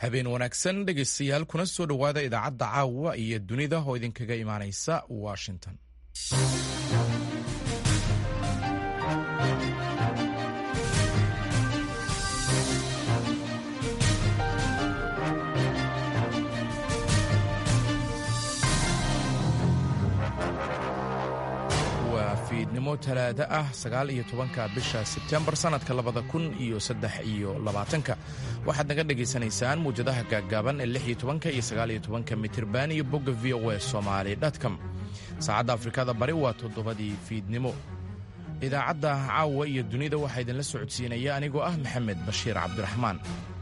habeen wanaagsan dhegaystayaal kuna soo dhowaada idaacadda caawa iyo dunida oo idinkaga imaanaysa washington waa fiidnimo talaado ah sagaal iyo tobanka bisha sebtembar sannadka labada kun iyo saddex iyo labaatanka waxaad naga dhagaysanaysaan muwjadaha gaaggaaban ee lix iyo tobanka iyo sagaal iyo tobanka mitirban iyo bogga v o e somaali dtcom saacadda afrikada bari waa toddobadii fiidnimo idaacadda caawa iyo dunida waxaa idinla socodsiinaya anigoo ah maxamed bashiir cabdiraxmaan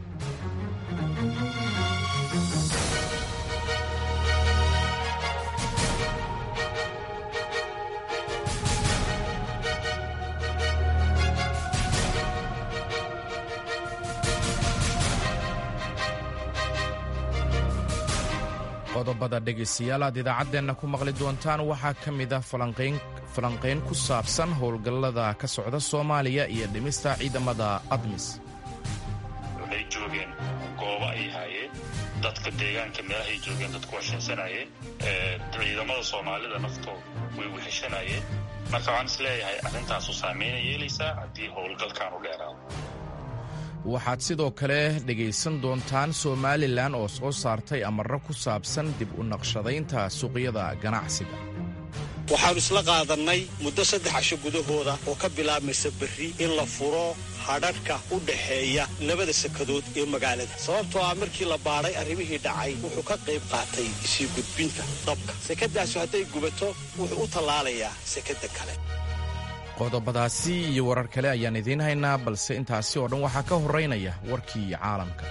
qodobada dhegaystayaal aad idaacaddeenna ku maqli doontaan waxaa ka mid ah falanqayn ku saabsan howlgallada ka socda soomaaliya iyo dhimista ciidamada admis waxay joogeen goobo ay haayeen dadka deegaanka meelahay joogeen dadku washansanayeen ciidamada soomaalida naftooda way weheshanayeen marka waxaan is leeyahay arrintaasu saamaynay yeelaysaa haddii howlgalkan u dheeraado waxaad sidoo kale dhegaysan doontaan somalilan oo soo saartay amarro ku saabsan dib u naqshadaynta suuqyada ganacsiga waxaannu isla qaadannay muddo saddex casho gudahooda oo ka bilaabmaysa berri in la furo hadhadhka u dhaxeeya labada sekadood ee magaalada sababtoo ah markii la baadhay arrimihii dhacay wuxuu ka qayb qaatay sii gudbinta dabka sekadaasu hadday gubato wuxuu u tallaalayaa sekadda kale qodobadaasi iyo warar kale ayaan idiin haynaa balse intaasi oo dhan waxaa ka horraynaya warkii caalamka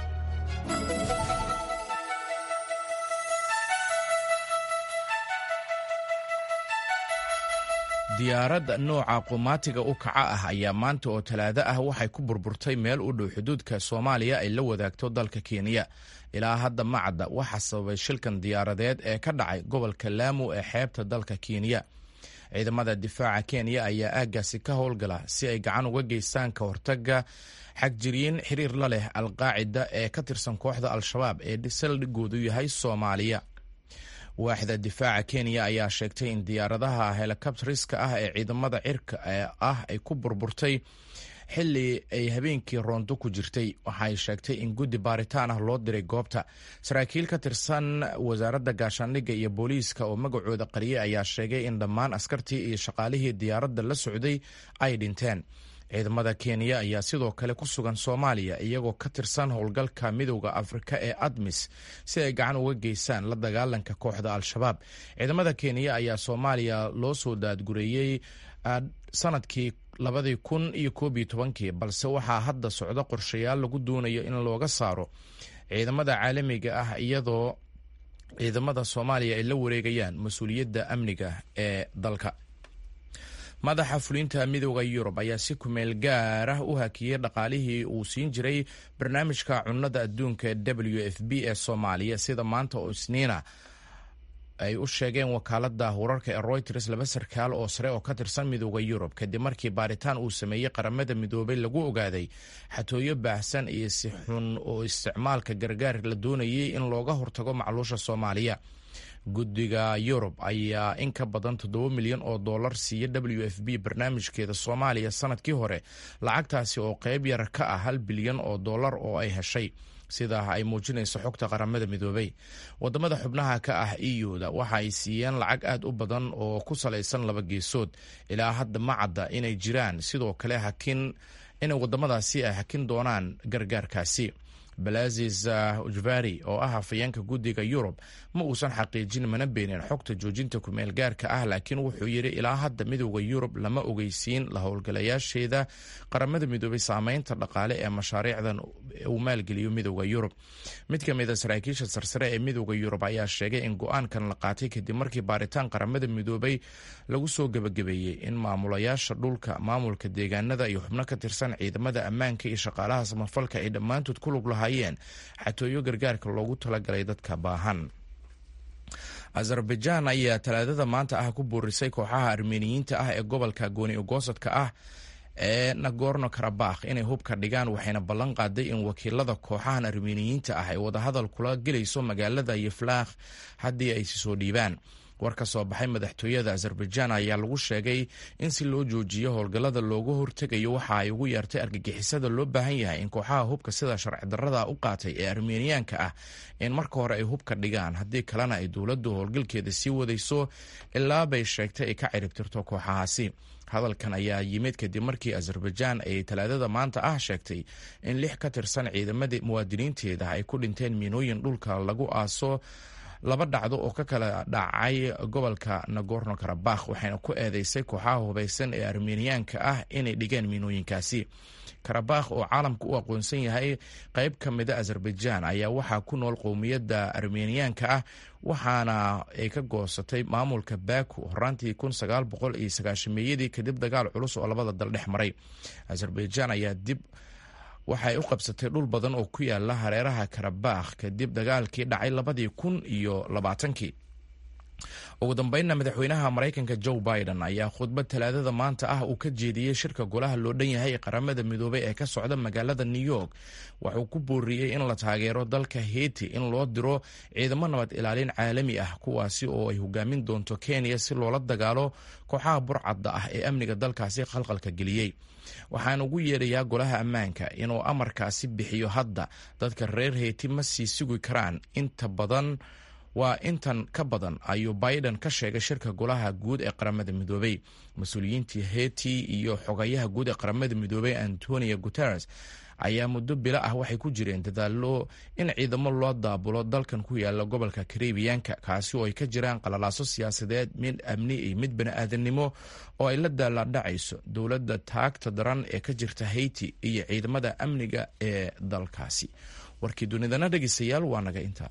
diyaarad nooca qumaatiga u kaca ah ayaa maanta oo talaado ah waxay ku burburtay meel u dhow xuduudka soomaaliya ay la wadaagto dalka kenya ilaa hadda macadda waxaa sababay shilkan diyaaradeed ee ka dhacay gobolka laamu ee xeebta dalka kenya ciidamada difaaca kenya ayaa aaggaasi ka howlgala si ay gacan uga geystaan ka hortaga xagjiriin xiriir la leh alqaacida ee ka tirsan kooxda al-shabaab ee saldhigoodu yahay soomaaliya waaxda difaaca kenya ayaa sheegtay in diyaaradaha helikabtariska ah ee ciidamada cirka ah ay ku burburtay xili ay habeenkii roonto ku jirtay waxaay sheegtay in guddi baaritaan ah loo diray goobta saraakiil ka tirsan wasaaradda gaashaandhigga iyo booliiska oo magacooda qariyay ayaa sheegay in dhammaan askartii iyo shaqaalihii diyaaradda la socday ay dhinteen ciidamada kenya ayaa sidoo kale ku sugan soomaaliya iyagoo ka tirsan howlgalka midowda afrika ee admis si ay gacan uga geystaan la dagaalanka kooxda al-shabaab ciidamada kenya ayaa soomaaliya loo soo daadgureeyey sanadkii labadii kun iyo koob iyo tobankii balse waxaa hadda socda qorshayaal lagu doonayo in looga saaro ciidamada caalamiga ah iyadoo ciidamada soomaaliya ay la wareegayaan mas-uuliyadda amniga ee dalka madaxa fulinta midooda yurub ayaa si kumeel gaar ah u hakiyey dhaqaalihii uu siin jiray barnaamijka cunnada adduunka w f b ee soomaaliya sida maanta oo isniina ay u sheegeen wakaalada wararka ee royters laba sarkaal oo sare oo ka tirsan midooda yurub kadib markii baaritaan uu sameeyey qaramada midoobay lagu ogaaday xatooyo baahsan iyo si xun oo isticmaalka gargaar la doonayay in looga hortago macluusha soomaaliya guddiga yurub ayaa in ka badan toddoba milyan oo dollar siiya w f b barnaamijkeeda soomaaliya sanadkii hore lacagtaasi oo qayb yar ka ah hal bilyan oo dollar oo ay heshay sidaa ay muujinayso xogta qaramada midoobay wadamada xubnaha ka ah euda waxa ay siiyeen lacag aad u badan oo ku salaysan laba geesood ilaa hadda ma cadda inay jiraan sidoo kale hakin inay wadamadaasi ay hakin doonaan gargaarkaasi balazis ujvari oo ah hafayeenka guddiga yurub ma uusan xaqiijin mana beenin xogta joojinta kumeel gaarka ah laakiin wuxuu yidhi ilaa hadda midooda yurub lama ogeysiin la howlgalayaasheeda qaramada midoobay saameynta dhaqaale ee mashaariicdan uu maalgeliyo midooda yurub mid ka mid a saraakiisha sarsare ee midooda yurub ayaa sheegay in go-aankan la qaatay kadib markii baaritaan qaramada midoobay lagu soo gebagabeeyey in maamulayaasha dhulka maamulka deegaanada iyo xubno ka tirsan ciidamada ammaanka iyo shaqaalaha samafalka ay dhammaantood ku lug lahaayeen xatooyo gargaarka loogu talagalay dadka baahan azerbaijan ayaa talaadada maanta ah ku boorisay kooxaha armeniyiinta ah ee gobolka gooni ogoosadka ah ee nagorno karabakh inay hubka dhigaan waxayna ballan qaaday in wakiilada kooxahan armeniyiinta ah ay wadahadal kula gelayso magaalada yeflaakh haddii ay si soo dhiibaan war ka soo baxay madaxtooyada azerbaijan ayaa lagu sheegay in si loo joojiyo howlgallada looga hortegayo waxa ay ugu yeertay argagixisada loo baahan yahay in kooxaha hubka sida sharci darrada u qaatay ee armeniyaanka ah in marka hore ay hubka dhigaan haddii kalena ay dowladdu howlgalkeeda sii wadayso ilaa bay sheegtay ay ka ciribtirto kooxahaasi hadalkan ayaa yimid kadib markii azerbaijan ay talaadada maanta ah sheegtay in lix ka tirsan ciidamadii muwaadiniinteeda ay ku dhinteen miinooyin dhulka lagu aaso laba dhacdo oo ka kala dhacay gobolka nagorno karabakh waxayna ku eedeysay kooxaha hubaysan ee armeniyaanka ah inay dhigeen miinooyinkaasi karabakh oo caalamka u aqoonsan yahay qayb ka mida azerbaijan ayaa waxaa ku nool qowmiyadda armeniyaanka ah waxaana ay ka goosatay maamulka baku horaantii kun sagaal boqol iyo sagaashameeyadii kadib dagaal culus oo labada dal dhex maray azerbaijan ayaa dib waxay u qabsatay dhul badan oo ku yaala hareeraha karabakh kadib dagaalkii dhacay labadii kun iyo labaatankii ugu dambeynna madaxweynaha maraykanka joe biden ayaa khudbad talaadada maanta ah uu ka jeediyey shirka golaha loo dhan yahay ee qaramada midoobay ee ka socda magaalada new york wuxuu ku booriyey in la taageero dalka heiti in loo diro ciidamo nabad ilaalin caalami ah kuwaasi oo ay hogaamin doonto kenya si loola dagaalo kooxaha burcadda ah ee amniga dalkaasi khalqalka geliyey waxaan ugu yeedhayaa golaha ammaanka inuu amarkaasi bixiyo hadda dadka reer heyti ma sii sugi karaan inta badan waa intan ka badan ayuu biden ka sheegay shirka golaha guud ee qaramada midoobey mas-uuliyiintii heti iyo xogayaha guud ee qaramada midoobey antonio guteres ayaa muddo bilo ah waxay ku jireen dadaalo in ciidamo loo daabulo dalkan ku yaala gobolka karibiyanka kaasi oo ay ka jiraan qalalaaso siyaasadeed mid amni iyo mid bani-aadamnimo oo ay la daaladhacayso dowladda taagta daran ee ka jirta haiti iyo ciidamada amniga ee dalkaasi warkii dunidana dhegeystayaal waa naga intaa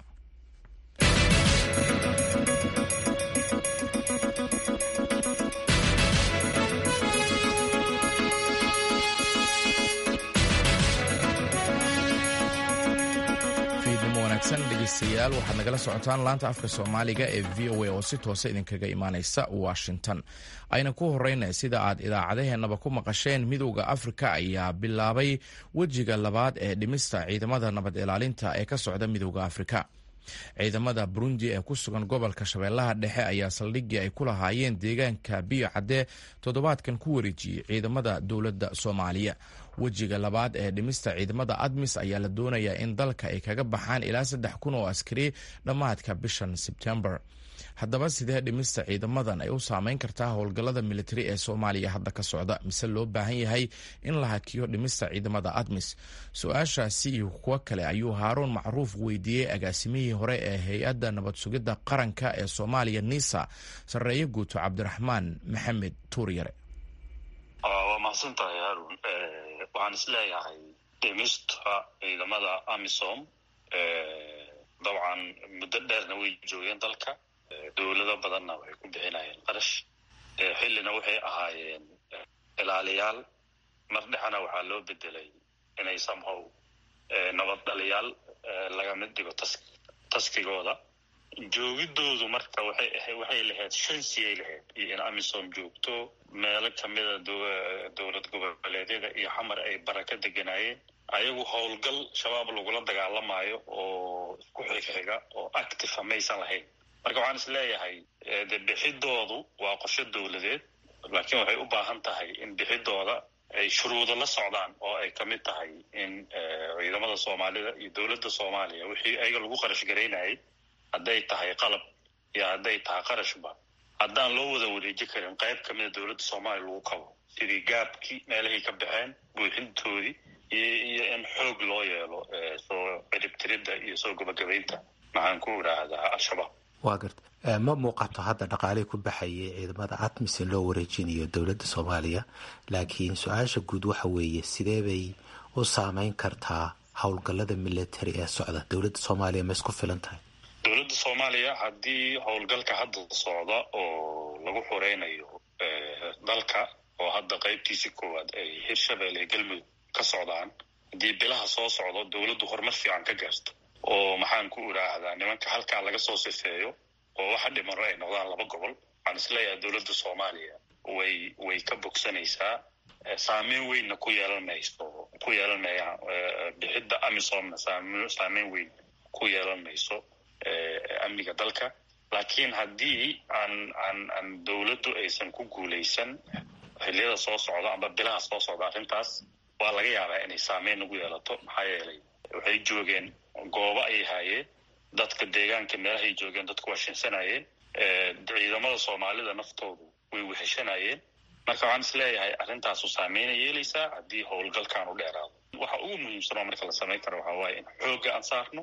dhegeystayaal waxaad nagala socotaan laanta afka soomaaliga ee v o a oo si toosa idinkaga imaaneysa washington ayna ku horeyna sida aad idaacadaheenaba ku maqasheen midowda afrika ayaa bilaabay wejiga labaad ee dhimista ciidamada nabad ilaalinta ee ka socda midowda afrika ciidamada burundi ee ku sugan gobolka shabeellaha dhexe ayaa saldhiggii ay ku lahaayeen deegaanka biyo cadde toddobaadkan ku wareejiyey ciidamada dowladda soomaaliya wejiga labaad ee dhimista ciidamada admis ayaa la doonayaa in dalka ay kaga baxaan ilaa saddex kun oo askari dhammaadka bishan sebtembar haddaba sidee dhimista ciidamadan ay u saameyn kartaa howlgallada militari ee soomaaliya hadda ka socda mise loo baahan yahay in la hakiyo dhimista ciidamada admis su-aashaasi iyo kuwo kale ayuu haaruun macruuf weydiiyey agaasimihii hore ee hay-adda nabad sugidda qaranka ee soomaaliya nisa sarreeye guuto cabdiraxmaan maxamed tuuryare waa mahadsantahay haarun waxaan isleeyahay dhimista ciidamada amisom dabcan muddo dheerna way joogeen dalka dowlado badanna waxay ku bixinayeen qarash xillina waxay ahaayeen ilaaliyaal mar dhexna waxaa loo bedelay inay somehow nabad dhaliyaal laga mid dhigo tas taskigooda joogidoodu marka waxay waxay lahayd shansiyay lahayd iyo in amisom joogto meelo kamida dowlad goboleedyada iyo xamar ay baraka deganaayeen ayagu howlgal shabaab lagula dagaalamayo oo isku xigxiga oo activa maysan lahayn marka waxaan is leeyahay de bixidoodu waa qorsho dowladeed laakiin waxay u baahan tahay in bixidooda ay shuruudo la socdaan oo ay kamid tahay in ciidamada soomaalida iyo dowladda soomaaliya wixii ayaga lagu qarash garaynayay hadday tahay qalab iyo hadday tahay qarashba haddaan loo wada wareeji karin qayb kamida dowladda soomaaliya lagu kabo sidii gaabkii meelahay ka baxeen buuxintoodii iyo iyo in xoog loo yeelo soo ciribtiridda iyo soo gabagabaynta maxaan ku idhaahdaa al-shabaab waa garta ma muuqato hadda dhaqaalihii ku baxayay ciidamada admis in loo wareejinayo dowladda soomaaliya laakiin su-aasha guud waxa weeye sidee bay u saameyn kartaa howlgallada military ee socda dowladda soomaaliya ma isku filan tahay dowladda soomaaliya haddii howlgalka hadda socda oo lagu xureynayo dalka oo hadda qaybtiisi koowaad ay hirshabelle iyo galmudug ka socdaan haddii bilaha soo socdo dowladdu horumar fiican ka gaarto oo maxaan ku idhaahdaa nimanka halkaa laga soo sifeeyo oo waxa dhimano ay noqdaan laba gobol waxaan isleeyahay dowladda soomaaliya way way ka bogsanaysaa saameyn weynna ku yeelan mayso ku yeelan maya bixidda amisomna saameyn weyn ku yeelan mayso amniga dalka laakiin haddii aan aan aan dowladdu aysan ku guulaysan xilliyada soo socda amba bilaha soo socda arrintaas waa laga yaabaa inay saameyn nagu yeelato maxaa yeelay waxay joogeen goobo ay haayeen dadka deegaanka meelahay joogeen dadku waa shinsanayeen ciidamada soomaalida naftoodu way weheshanayeen marka waxaan is leeyahay arrintaasu saameyna yeelaysaa haddii howlgalkan u dheeraado waxa ugu muhiimsan oo marka la samayn karo waxaa waaye in xoogga aan saarno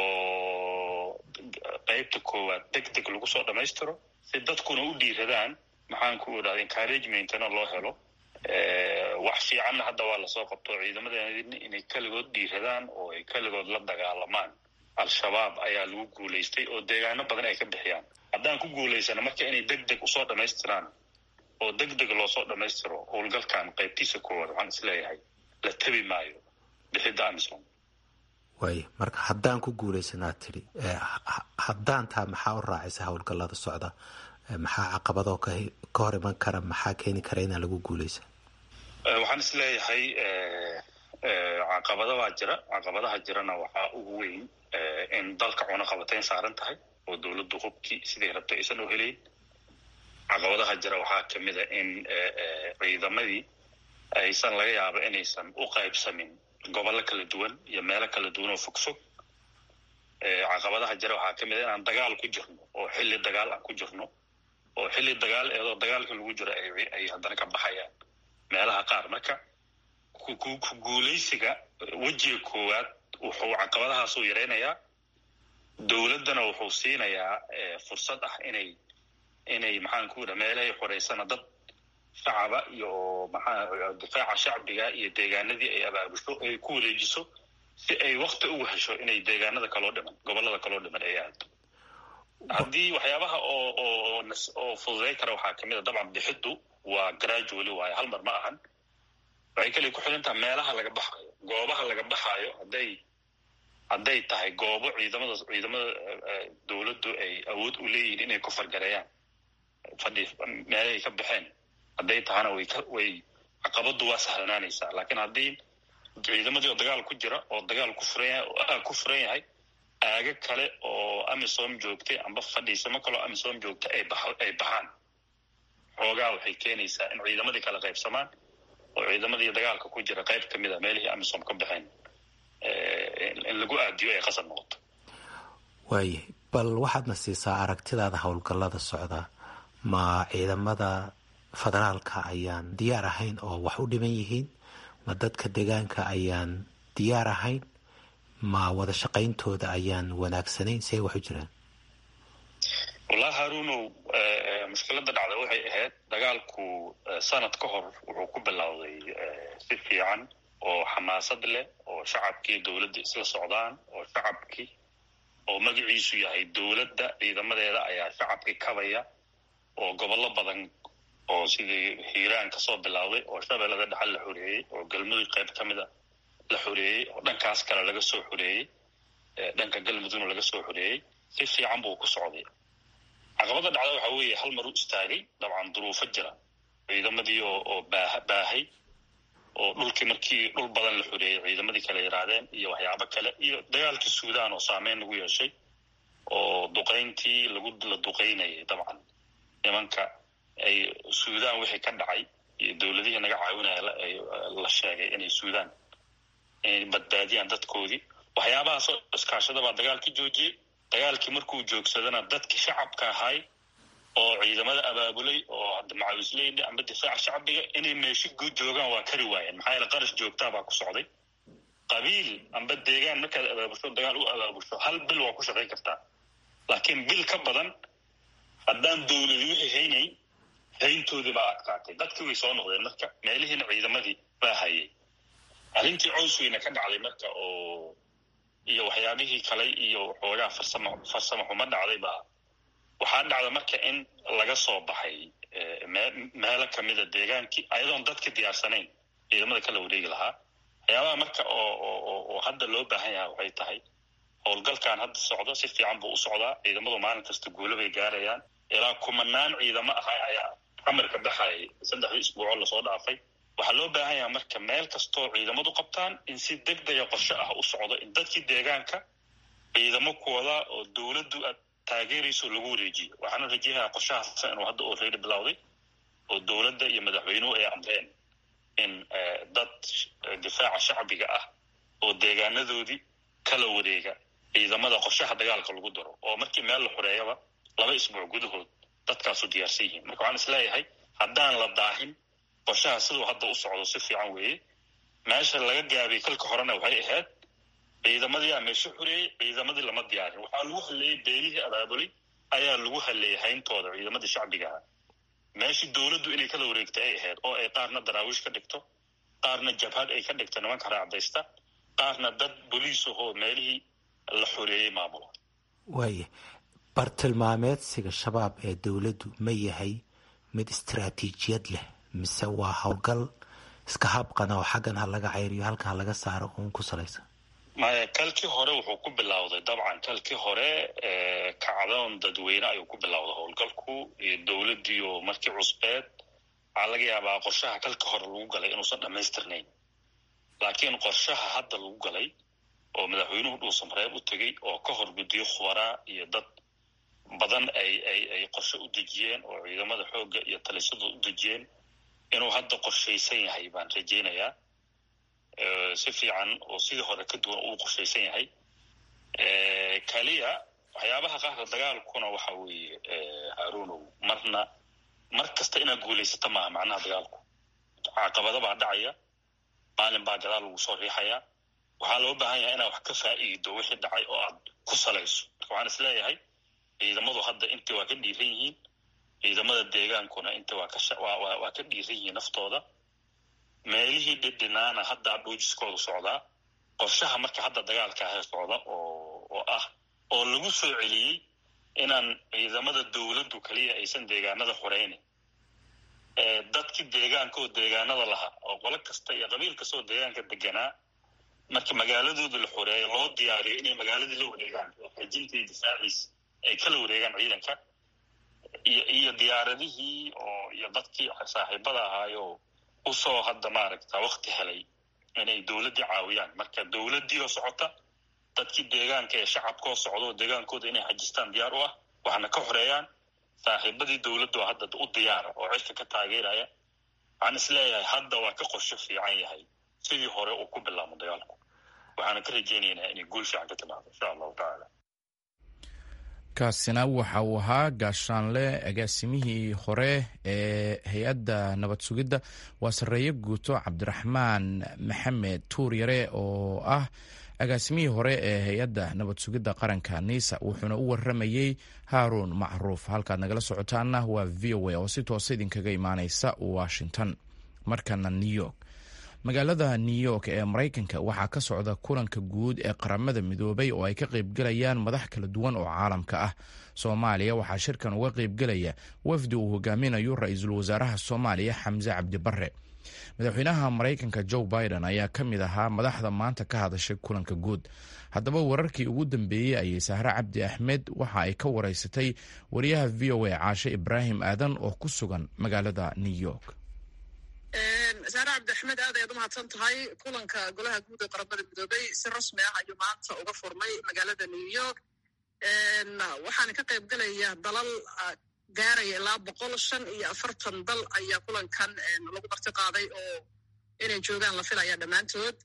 oo qeybta koowaad deg deg lagu soo dhammaystiro si dadkuna u dhiiradaan maxaan ku idhahda encouragementna loo helo wax fiicanna hadda waa lasoo qabto ciidamadeena inay keligood dhiiradaan oo ay keligood la dagaalamaan al-shabaab ayaa lagu guulaystay oo deegaano badan ay ka bixiyaan haddaan ku guulaysana marka inay deg deg usoo dhammaystiraan oo deg deg loosoo dhammaystiro howlgalkan qaybtiisa koowaad waxaan is leeyahay la tabi maayo bixidda amisom waaya marka haddaan ku guulaysanaad tidhi haddaan taa maxaa u raacaysa howlgallada socda maxaa caqabadoo ka hor iman kara maxaa keeni kara inaan lagu guulaysan waxaan is leeyahay caqabada baa jira caqabadaha jirana waxaa ugu weyn in dalka cunaqabatayn saaran tahay oo dowladdu hubkii siday rabtay aysan u helayn caqabadaha jira waxaa kamid a in ciidamadii aysan laga yaabo inaysan u qaybsamin gobollo kala duwan iyo meelo kala duwan oo fog fog caqabadaha jira waxaa kamid a inaan dagaal ku jirno oo xilli dagaal aan ku jirno oo xilli dagaal eedoo dagaalka lagu jiro ay haddana ka baxayaan meelaha qaar marka ku guulaysiga wejiga koowaad wuxuu caqabadahaasuu yaraynayaa dowladdana wuxuu siinayaa fursad ah inay inay maxaan ku idha meelahay xoreysana dad shacaba iyo maxaa difaaca shacbiga iyo deegaanadii ay abaabusho ay ku wareejiso si ay wakti ugu hesho inay deegaanada kaloo dhiman gobollada kaloo dhiman ay aado haddii waxyaabaha oo oo oo fududay kara waxaa kamid a dabcan bixiddu waa gradually waayo hal mar ma ahan waxay kaliya ku xiran taha meelaha laga baxayo goobaha laga baxaayo hadday hadday tahay goobo ciidamada ciidamada dowladdu ay awood u leeyihiin inay ku fargareeyaan fadhi meelahay ka baxeen hadday tahana way ka way caqabaddu waa sahlanaanaysaa laakiin haddii ciidamadii oo dagaal ku jira oo dagaal ku furan yahay oo aag ku furan yahay aaga kale oo amisom joogtay amba fadhiisamo kaleo amisom joogtay ay bax ay baxaan xoogaa waxay keenaysaa in ciidamadii kala qaybsamaan oo ciidamadii dagaalka ku jira qayb kamid a meelihii amisom ka baxeen in lagu aadiyo ay qasab noqoto waayahay bal waxaadna siisaa aragtidaada howlgallada socda ma ciidamada federaalka ayaan diyaar ahayn oo wax u dhiman yihiin ma dadka deegaanka ayaan diyaar ahayn ma wada shaqayntooda ayaan wanaagsanayn see wax u jiraan wallahi haruunow mushkiladda dhacda waxay ahayd dagaalku sanad ka hor wuxuu ku bilowday si fiican oo xamaasad leh oo shacabkii dowladda isla socdaan oo shacabkii oo magaciisu yahay dowladda ciidamadeeda ayaa shacabkii kabaya oo gobollo badan oo sidii hiiraan kasoo bilowday oo shabeellada dhexal la xoreeyey oo galmudug qayb ka mida la xoreeyey oo dhankaas kale laga soo xoreeyey dhanka galmudugna laga soo xoreeyey si fiican buu ku socday caqabada dhacda waxa weeye hal mar u istaagay dabcan duruufo jira ciidamadii oo oo baaha baahay oo dhulkii markii dhul badan la xoreeyey ciidamadii kale yaraadeen iyo waxyaabo kale iyo dagaalkii suudaan oo saameyn lagu yeeshay oo duqayntii lagu la duqaynayay dabcan nimanka ay suudaan wixii ka dhacay iyo dowladihii naga caawinaya la sheegay inay suudaan inay badbaadiyaan dadkoodii waxyaabahaasoo iskaashada baa dagaalkii joojiyey dagaalkii markuu joogsadana dadkii shacabka ahay oo ciidamada abaabulay oo macawisleyda amba difaaca shacbiga inay meesho joogaan waa kari waayeen maxaa yeele qarash joogtaa baa ku socday qabiil amba deegaan markaad abaabusho dagaal u abaabusho hal bil waa ku shaqayn kartaa laakiin bil ka badan haddaan dowladi wixii haynayn hayntoodii baa adkaatay dadkii way soo noqdeen marka meelihiina ciidamadii baa hayay arrintii cows weyna ka dhacday marka oo iyo waxyaabihii kale iyo xoogaa farsamo farsamo xumo dhacday baa waxaa dhacda marka in laga soo baxay meelo kamida deegaankii ayadoon dadka diyaarsanayn ciidamada kala wareegi lahaa waxyaabaha marka oo oo hadda loo baahan yahay waxay tahay howlgalkan hadda socdo si fiican buu u socdaa ciidamadu maalin kasta guulo bay gaarayaan ilaa kumanaan ciidamo ahaa ayaa amarka baxayay saddexdii isbuucoo lasoo dhaafay waxaa loo baahan yaha marka meel kastoo ciidamadu qabtaan in si degdega qorshe ah u socdo in dadkii deegaanka ciidamo kuwada oo dowladdu aad taageerayso lagu wareejiyo waxaana rajayahaa qorshahaasa inuu hadda already bilowday oo dowladda iyo madaxweynuhu ay amreen in dad difaaca shacbiga ah oo deegaanadoodii kala wareega ciidamada qorshaha dagaalka lagu daro oo markii meel la xoreeyaba laba isbuuc gudahood dadkaasu diyaarsan yihiin marka waxaan isleeyahay haddaan la daahin qorshaha siduu hadda u socdo si fiican weeye meesha laga gaabay kalka horena waxay ahayd ciidamadii aa meesho xoreeyey ciidamadii lama diyaarin waxaa lagu halleeyey beelihii abaabulay ayaa lagu halleeyey hayntooda ciidamadii shacbigaha meeshii dowladdu inay kala wareegta ay ahayd oo ay qaarna daraawiish ka dhigto qaarna jabhad ay ka dhigto nimanka raacdaysta qaarna dad boliis ahoo meelihii la xoreeyey maamula waaya bartilmaameedsiga shabaab ee dowladdu ma yahay mid istaraatiijiyad leh mise waa howlgal iska habqana oo xaggan ha laga cayriyo halkan ha laga saaro uun ku salaysan maya kalkii hore wuxuu ku bilowday dabcan kalkii hore kacdoon dadweyne ayuu ku bilowday howlgalku iyo dowladdiioo markii cusbeed waxaa laga yaabaa qorshaha kalkii hore lagu galay inuusan dhammaystirnayn laakiin qorshaha hadda lagu galay oo madaxweynuhu dhuusamareeb u tegey oo ka hor guddiyo khubaraa iyo dad badan ay ay ay qorshe u dejiyeen oo ciidamada xoogga iyo talisadu u dejiyeen inuu hadda qorshaysan yahay baan rajaynayaa si fiican oo sidii hore ka duwan uu qorshaysan yahay kaliya waxyaabaha qaarka dagaalkuna waxa weeye haruunow marna mar kasta inaad guulaysata maaha macnaha dagaalku caqabada baa dhacaya maalin baa gadaal lagu soo riixayaa waxaa loo baahan yahay inaad wax ka faa'iido wixii dhacay oo aad ku salayso marka waxaan is leeyahay ciidamadu hadda intii waa ka dhiiran yihiin ciidamada deegaankuna inta waa kawaa ka dhiiran yihiin naftooda meelihii dhidhinaana haddaa dhuujiskoodu socdaa qorshaha marka hadda dagaalka ahee socda oo oo ah oo lagu soo celiyey inaan ciidamada dowladdu kaliya aysan deegaanada xoreynin dadkii deegaanka oo deegaanada lahaa oo qolo kasta iyo qabiil kasta oo deegaanka deganaa marka magaaladooda la xoreeyo loo diyaariyo inay magaaladii la wareegaan oo xajinta iyo difaaciis ay kala wareegaan ciidanka iyo iyo diyaaradihii oo iyo dadkii saaxiibada ahaayo usoo hadda maaragta wakti helay inay dowladdii caawiyaan marka dowladdii oo socota dadkii deegaanka ee shacabkoo socda oo deegaankooda inay xajistaan diyaar u ah waxna ka xoreeyaan saaxiibadii dowladdu oo hadda u diyaara oo cirka ka taageeraya waxaan is leeyahay hadda waa ka qorsho fiican yahay sidii hore uu ku bilaamo dagaalku waxaana ka rajaynaynaa inay guul fiican ka timaado insha allahu tacaala kaasina waxa uu ahaa gaashaanle agaasimihii hore ee hay-adda nabad sugidda waa sarreeye guuto cabdiraxmaan maxamed tuuryare oo ah agaasimihii hore ee hay-adda nabad sugidda qaranka niisa wuxuuna u waramayey haaruun macruuf halkaad nagala socotaana waa v o a oo si toosa idinkaga imaaneysa washington markana new york magaalada new york ee maraykanka waxaa ka socda kulanka guud ee qaramada midoobay oo ay ka qaybgelayaan madax kala duwan oo caalamka ah soomaaliya waxaa shirkan uga qaybgelaya wafdi uu hogaaminayo ra-iisul wasaaraha soomaaliya xamse cabdi bare madaxweynaha maraykanka joe biden ayaa ka mid ahaa madaxda maanta ka hadashay kulanka guud haddaba wararkii ugu dambeeyey ayay sahre cabdi axmed waxa ay ka wareysatay wariyaha v o a caashe ibraahim aadan oo ku sugan magaalada new york saare cabdi axmed aad ayaad umahadsan tahay kulanka golaha guud ee qaramada midoobay si rasmi ah ayuu maanta uga furmay magaalada new york waxaana ka qayb gelaya dalal gaaraya ilaa boqol shan iyo afartan dal ayaa kulankan lagu marti qaaday oo inay joogaan la filaya dhammaantood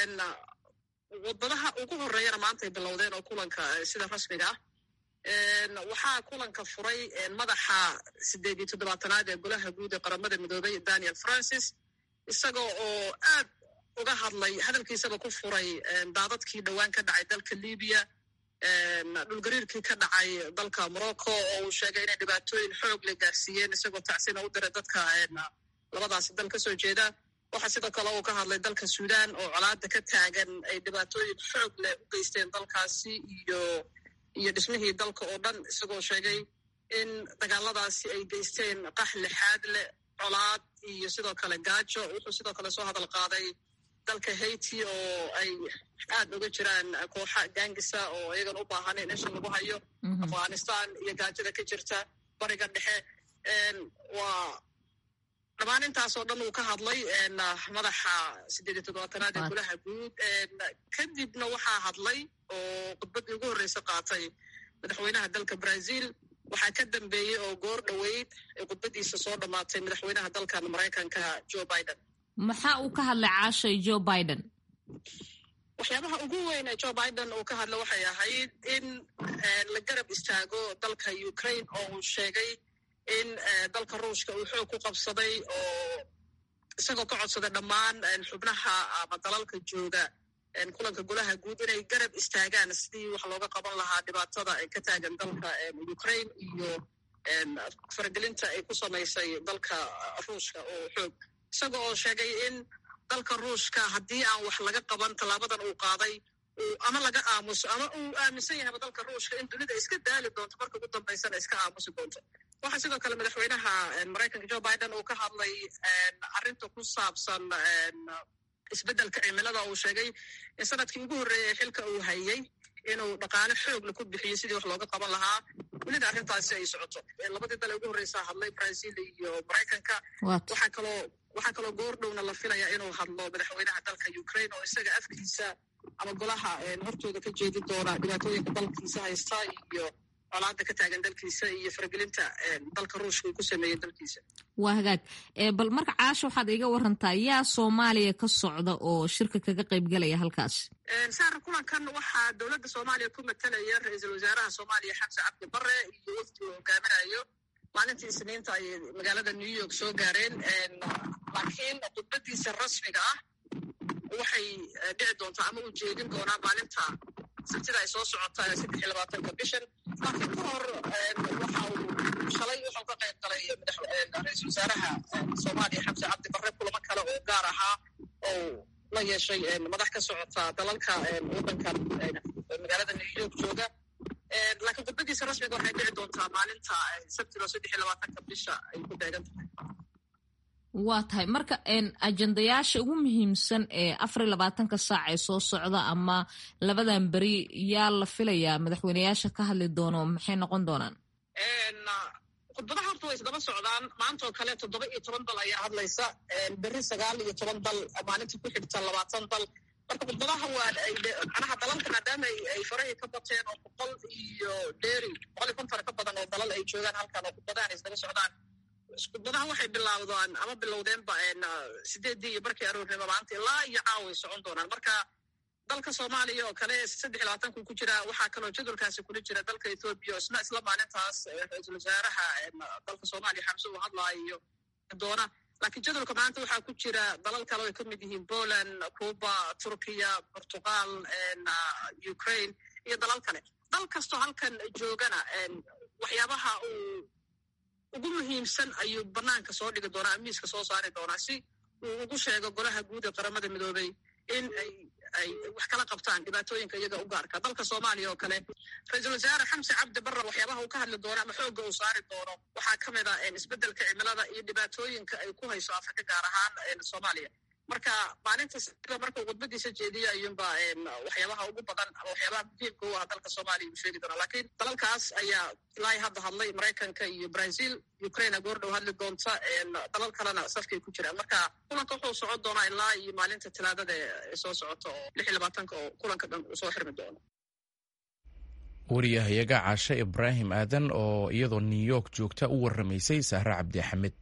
wadadaha ugu horeeyana maanta ay bilowdeen oo kulanka sida rasmiga ah waxaa kulanka furay madaxa sideed iyo toddobaatanaad ee golaha guud ee qaramada midoobay daniel francis isagoo oo aad uga hadlay hadalkiisaba ku furay daadadkii dhowaan ka dhacay dalka libiya dhulgariirkii ka dhacay dalka morocco oo uu sheegay inay dhibaatooyin xoog le gaarsiiyeen isagoo tacsina u diray dadka labadaasi dal ka soo jeeda waxaa sidoo kale uu ka hadlay dalka sudan oo colaada ka taagan ay dhibaatooyin xoog leh u geysteen dalkaasi iyo iyo dhismihii dalka oo dhan isagoo sheegay in dagaaladaasi ay geysteen qax lixaad leh colaad iyo sidoo kale gaajo wuxuu sidoo kale soo hadal qaaday dalka haiti oo ay aad uga jiraan kooxa gangisa oo iyagan u baahan in isha lagu hayo afghanistan iyo gaajada ka jirta bariga dhexe waa dhammaan intaasoo dhan uu ka hadlay madaxa sideed iyo toddobaatanaad ee golaha guud kadibna waxaa hadlay oo khudbaddii ugu horreysa qaatay madaxweynaha dalka brazil waxaa ka dambeeyey oo goor dhoweyd ee khudbaddiisa soo dhammaatay madaxweynaha dalkan maraykanka joe biden maxaa uu ka hadlay caashay joe biden waxyaabaha ugu weyn ee joe biden uu ka hadla waxay ahayd in la garab istaago dalka ukraine oo uu sheegay in dalka ruushka uu xoog ku qabsaday oo isagoo ka codsaday dhammaan xubnaha ama dalalka jooga kulanka golaha guud inay garab istaagaan sidii wax looga qaban lahaa dhibaatada ka taagan dalka ukraine iyo faragelinta ay ku samaysay dalka ruushka oo xoog isaga oo sheegay in dalka ruushka haddii aan wax laga qaban tallaabadan uu qaaday ama laga aamuso ama uu aaminsan yahayba dalka ruushka in dunida iska daali doonto marka ugu dambaysana iska aamusi doonto waxaa sidoo kale madaxweynaha maraykanka joe biden uu ka hadlay arrinta ku saabsan isbeddelka cimilada uu sheegay in sanadkii ugu horreeyay xilka uu hayey inuu dhaqaale xoogla ku bixiyo sidii wax looga qaban lahaa welina arrintaasi ay socoto labadii dal ee ugu horreysaa hadlay brazil iyo maraykanka waxaa kaloo waxaa kaloo goor dhowna la filaya inuu hadlo madaxweynaha dalka ukraine oo isaga afkiisa ama golaha hortooda ka jeedi doona dhibaatooyinka dalkiisa haysta iyo colaada ka taagan dalkiisa iyo faragelinta dalka ruushka uu ku sameeyey dalkiisa waa hagaag bal marka caasha waxaad iga warantaa yaa soomaaliya ka socda oo shirka kaga qaybgalaya halkaas saar kulankan waxaa dowladda soomaaliya ku matalaya ra-iisul wasaaraha soomaaliya xamse cabdi bare iyo wafdi uu hogaaminayo maalintii isniinta ay magaalada new york soo gaareen laakiin khudbadiisa rasmiga ah waxay dhici doontaa ama uu jeedin doonaa maalinta sabtida ay soo socotaa saddex iyo labaatanka bishan laakiin ka hor waxa uu shalay wuxuu ka qayb galay ra-iisul wasaaraha soomaaliya xamse cabdi bare kulamo kale oo gaar ahaa oo la yeeshay madax ka socota dalalka waddankan magaalada new york jooga laakiin khudbadiisa rasmiga waxay dhici doontaa maalinta sabtida saddex iyo labaatanka bisha ay ku beegan tahay waa tahay marka ajendayaasha ugu muhiimsan ee afar iyo labaatanka saac ee soo socda ama labadan beri yaa la filayaa madaxweyneyaasha ka hadli doono maxay noqon doonaan khudbadaha horta way isdaba socdaan maanta oo kale toddoba iyo toban dal ayaa hadlaysa beri sagaal iyo toban dal maalintii ku xigta labaatan dal marka khudbadaha waa manaha dalalka maadaama ay farahii ka bateen oo boqol iyo dheeri boqol iyo konton ka badan oo dalal ay joogaan halkan oo khudbadahan ay isdaba socdaan khudbadahan waxay bilaawdaan ama bilowdeenba sideeddii iyo barkii aroornimo maanta ilaa iyo caaway socon doonaan marka dalka soomaaliya oo kale saddex iyo labaatanku ku jira waxaa kaloo jadwalkaasi kula jira dalka ethoobiya isna isla maalintaas ra-iisul wasaaraha dalka soomaaliya xamse uu hadlaayo doona laakiin jadwalka maanta waxaa ku jira dalal kale ay ka mid yihiin poland cuba turkiya portugal ukraine iyo dalal kale dal kastoo halkan joogana waxyaabaha uu ugu muhiimsan ayuu banaanka soo dhigi doonaa miiska soo saari doonaa si uu ugu sheego golaha guud ee qaramada midoobey in ay ay wax kala qabtaan dhibaatooyinka iyaga u gaarka dalka soomaaliya oo kale ra-iisul wasaare xamse cabdi barre waxyaabaha uu ka hadli doono ama xoogga uu saari doono waxaa ka mid a isbeddelka cimilada iyo dhibaatooyinka ay ku hayso afrika gaar ahaan soomaaliya marka maalinta sida marka uu khudbadiisa jeediyo ayuunba waxyaabaha ugu badan ama waxyaabaha muhiimka u ah dalka soomaaliya uu sheegi doonaa laakiin dalalkaas ayaa ilaa hadda hadlay maraykanka iyo brazil ukraine goordhow hadli doonta dalal kalena safkay ku jiraan marka kulanka wuxuu socon doonaa ilaa iyo maalinta talaadada ee soo socota oo lix iyo labaatanka oo kulanka dhan uu soo xirmi doono wariyahayaga caashe ibraahim aadan oo iyadoo new york joogta u waramaysay sahre cabdi axmed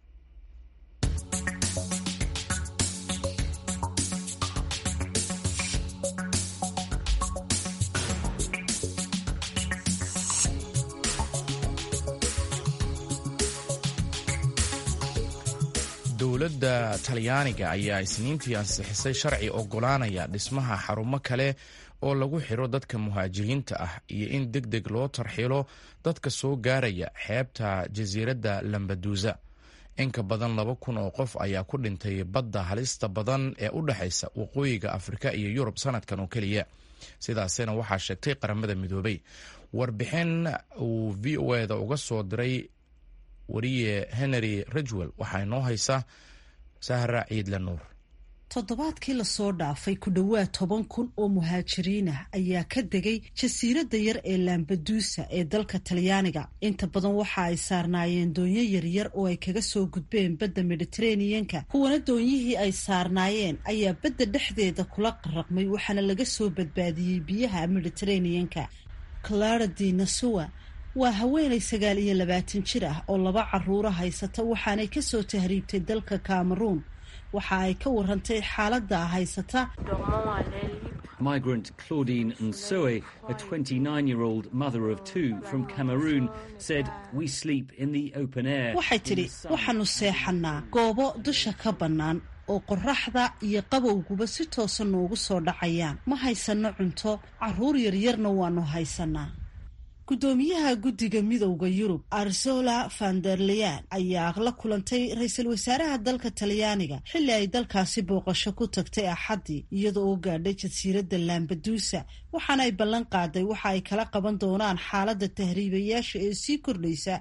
dowladda talyaaniga ayaa isniintii ansixisay sharci ogolaanaya dhismaha xarumo kale oo lagu xiro dadka muhaajiriinta ah iyo in deg deg loo tarxilo dadka soo gaaraya xeebta jasiiradda lambaduusa inka badan laba kun oo qof ayaa ku dhintay badda halista badan ee u dhexaysa waqooyiga afrika iyo yurub sanadkan oo keliya sidaasina waxaa sheegtay qaramada midoobay warbixin uu v o eda uga soo diray wariye henry ridgwell waxaa inoo haysa sahra ciidle nuur toddobaadkii lasoo dhaafay ku dhowaad toban kun oo muhaajiriin ah ayaa ka degay jasiiradda yar ee lambaduusa ee dalka talyaaniga inta badan waxa ay saarnaayeen doonyo yaryar oo ay kaga soo gudbeen badda mediteraneanka kuwana doonyihii ay saarnaayeen ayaa badda dhexdeeda kula qaraqmay waxaana laga soo badbaadiyey biyaha mediteraneanka clara di nasua waa haweenay sagaal iyo labaatan jir ah oo laba caruura haysata waxaanay kasoo tahriibtay dalka cameroon waxa ay ka warantay xaaladda haysata Migrant Claudine Nsoe, a 29 year old mother of two from Cameroon, said, We sleep in the open air. waxay tidhi waxaanu seexannaa goobo dusha ka bannaan oo qorraxda iyo qabowguba si toosa noogu soo dhacayaan ma haysanno cunto carruur yaryarna waannu haysannaa guddoomiyaha guddiga midowda yurub arzola vanderleyan ayaa la kulantay ra-iisul wasaaraha dalka talyaaniga xilli ay dalkaasi booqasho ku tagtay axaddii iyada oo gaadhay jasiiradda lambaduusa waxaana ay ballan qaaday waxa ay kala qaban doonaan xaaladda tahriibayaasha ee sii kordhaysa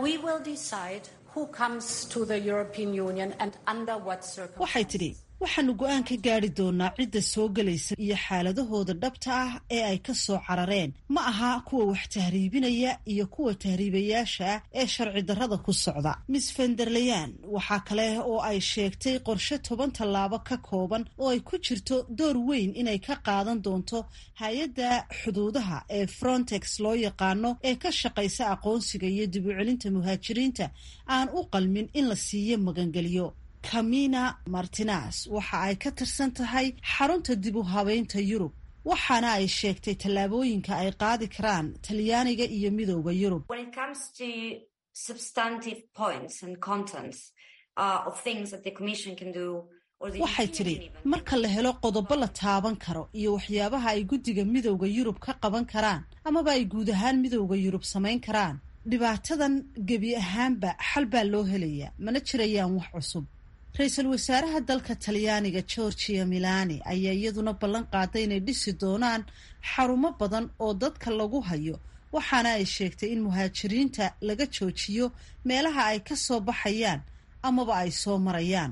waxay tidhi waxaanu go-aan ka gaari doonaa cidda soo gelaysa iyo xaaladahooda dhabta ah ee ay ka soo carareen ma aha kuwa wax tahriibinaya iyo kuwa tahriibayaasha ah ee sharci darrada ku socda miss fenderleyan waxaa kale oo ay sheegtay qorshe toban tallaabo ka kooban oo ay ku jirto door weyn inay ka qaadan doonto hay-adda xuduudaha ee frontex loo yaqaano ee ka shaqaysa aqoonsiga iyo dib u celinta muhaajiriinta aan u qalmin in la siiyo magangelyo camina martinas waxa ay ka tirsan tahay xarunta dib u habeynta yurub waxaana ay sheegtay tallaabooyinka ay qaadi karaan talyaaniga iyo midooda yurub waxay tidhi marka la helo qodobo la taaban karo iyo waxyaabaha ay guddiga midowda yurub ka qaban karaan amaba ay guud ahaan midowda yurub samayn karaan dhibaatadan gebi ahaanba xal baa loo helayaa mana jirayaan wax cusub ra-iisul wasaaraha dalka talyaaniga georgia milani ayaa iyaduna ballan qaaday inay dhisi doonaan xarumo badan oo dadka lagu hayo waxaana ay sheegtay in muhaajiriinta laga joojiyo meelaha ay ka soo baxayaan amaba ay soo marayaan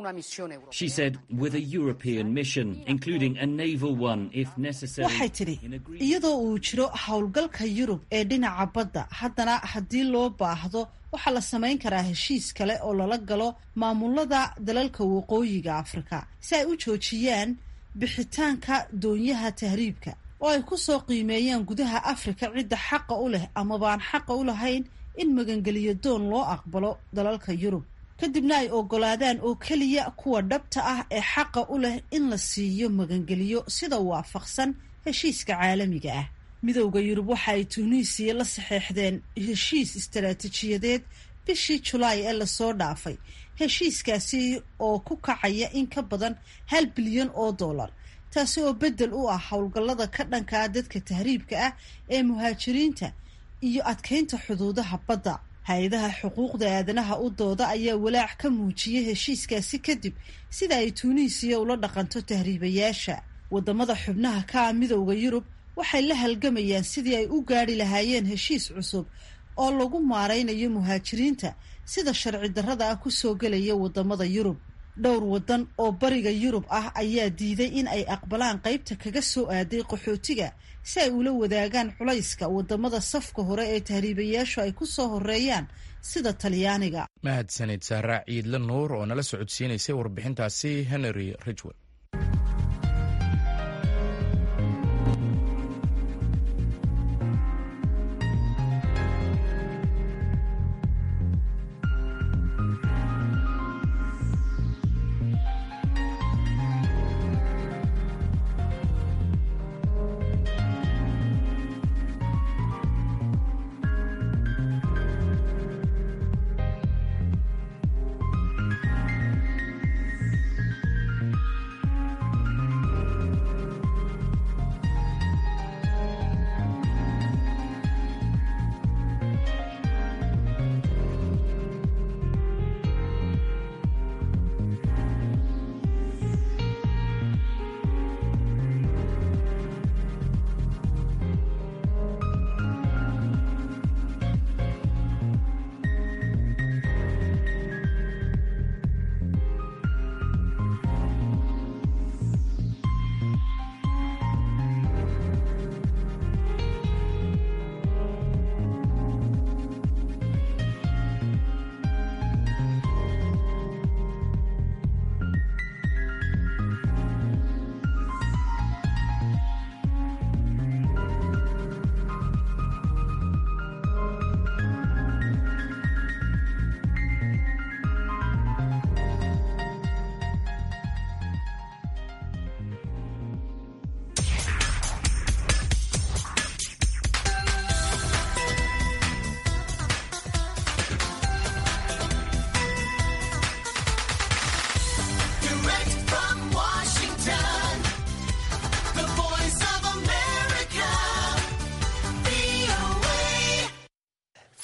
She said, with a European mission, including a naval one if necessary. waxay tidhi iyadoo uu jiro howlgalka yurub ee dhinaca badda haddana haddii loo baahdo waxaa la samayn karaa heshiis kale oo lala galo maamulada dalalka waqooyiga afrika si ay u joojiyaan bixitaanka doonyaha tahriibka oo ay ku soo qiimeeyaan gudaha afrika cidda xaqa u leh amabaan xaqa u lahayn in magangeliyo doon loo aqbalo dalalka yurub kadibna ay ogolaadaan oo keliya kuwa dhabta ah ee xaqa u leh in la siiyo magangeliyo sida waafaqsan heshiiska caalamiga ah midowda yurub waxa ay tuuniisiya la saxeexdeen heshiis istaraatiijiyadeed bishii julaay ee lasoo dhaafay heshiiskaasi oo ku kacaya in ka badan hal bilyan oo dollar taasi oo beddel u ah howlgallada ka dhanka ah dadka tahriibka ah ee muhaajiriinta iyo adkeynta xuduudaha badda hay-adaha xuquuqda aadanaha u dooda ayaa walaac ka muujiyay heshiiskaasi kadib sida ay tuuniisiya ula dhaqanto tahriibayaasha wadamada xubnaha ka ah midowda yurub waxay la halgamayaan sidii ay u gaadhi lahaayeen heshiis cusub oo lagu maaraynayo muhaajiriinta sida sharci darrada ah kusoo gelaya wadamada yurub dhowr wadan oo bariga yurub ah ayaa diiday in ay aqbalaan qeybta kaga soo aaday qaxootiga si ay ula wadaagaan culayska wadamada safka hore ee tahriibayaashu ay ku soo horeeyaan sida talyaaniga mahadsanid saaraa ciidle nuur oo nala socodsiinaysay warbixintaasi henry ridgwell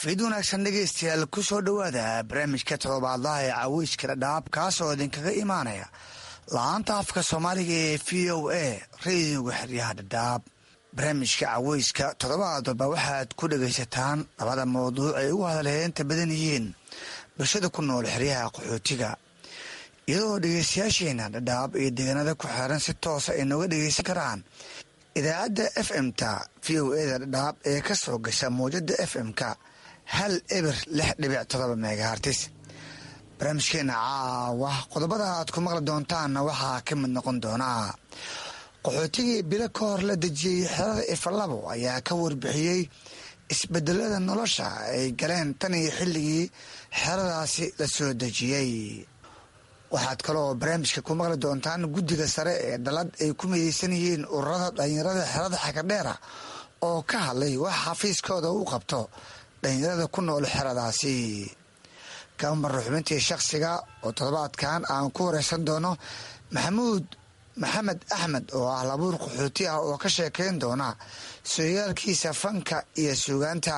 fiid wanaagsan dhegaystayaal ku soo dhowaada barnaamijka todobaadlaha ee caweyska dhadhaab kaasoo idinkaga imaanaya la-aanta afka soomaaliga ee v o a rediyoga xeryaha dhadhaab barnaamijka caweyska toddobaad walba waxaad ku dhegaysataan labada mawduuc ay ugu hadalheenta badan yihiin bulshada ku nool xeryaha qaxootiga iyadoo dhegaystayaasheena dhadhaab iyo deegaanada ku xeeran si toosa ay nooga dhegaysan karaan idaacadda f m-ta v o eda dhadhaab ee ka soo gasha mawjada f m-ka hal eber lix dhibic todoba megahartis barnaamijkeena caawa qodobada aad ku maqli doontaanna waxaa ka mid noqon doonaa qaxootigii bilo ka hor la dejiyey xerada ifalabo ayaa ka warbixiyey isbedelada nolosha ay galeen tan iyo xilligii xeradaasi la soo dejiyey waxaad kaloo barnaamijka ku maqli doontaan guddiga sare ee dalad ay ku midaysan yihiin ururada dhalinyarada xerada xakadheera oo ka hadlay wax xafiiskooda u qabto dhalinyarada ku nool xeradaasi kamar xubintii shakhsiga oo toddobaadkan aan ku wareysan doono maxamuud maxamed axmed oo ah labuur qaxooti ah oo ka sheekeyn doona sooyaalkiisa fanka iyo suugaanta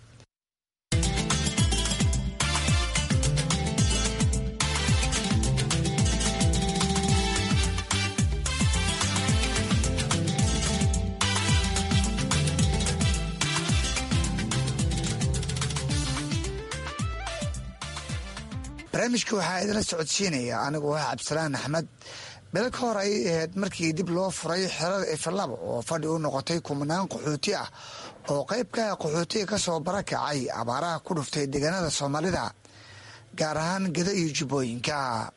barnaamijka waxaa idinla socodsiinaya anigoo ah cabdisalaan axmed bilo ka hor ayay ahayd markii dib loo furay xerada ifalabo oo fadhi u noqotay kumanaan qaxooti ah oo qayb ka ah qaxootiga ka soo barakacay abaaraha ku dhuftay deegaanada soomaalida gaar ahaan geda iyo jubbooyinka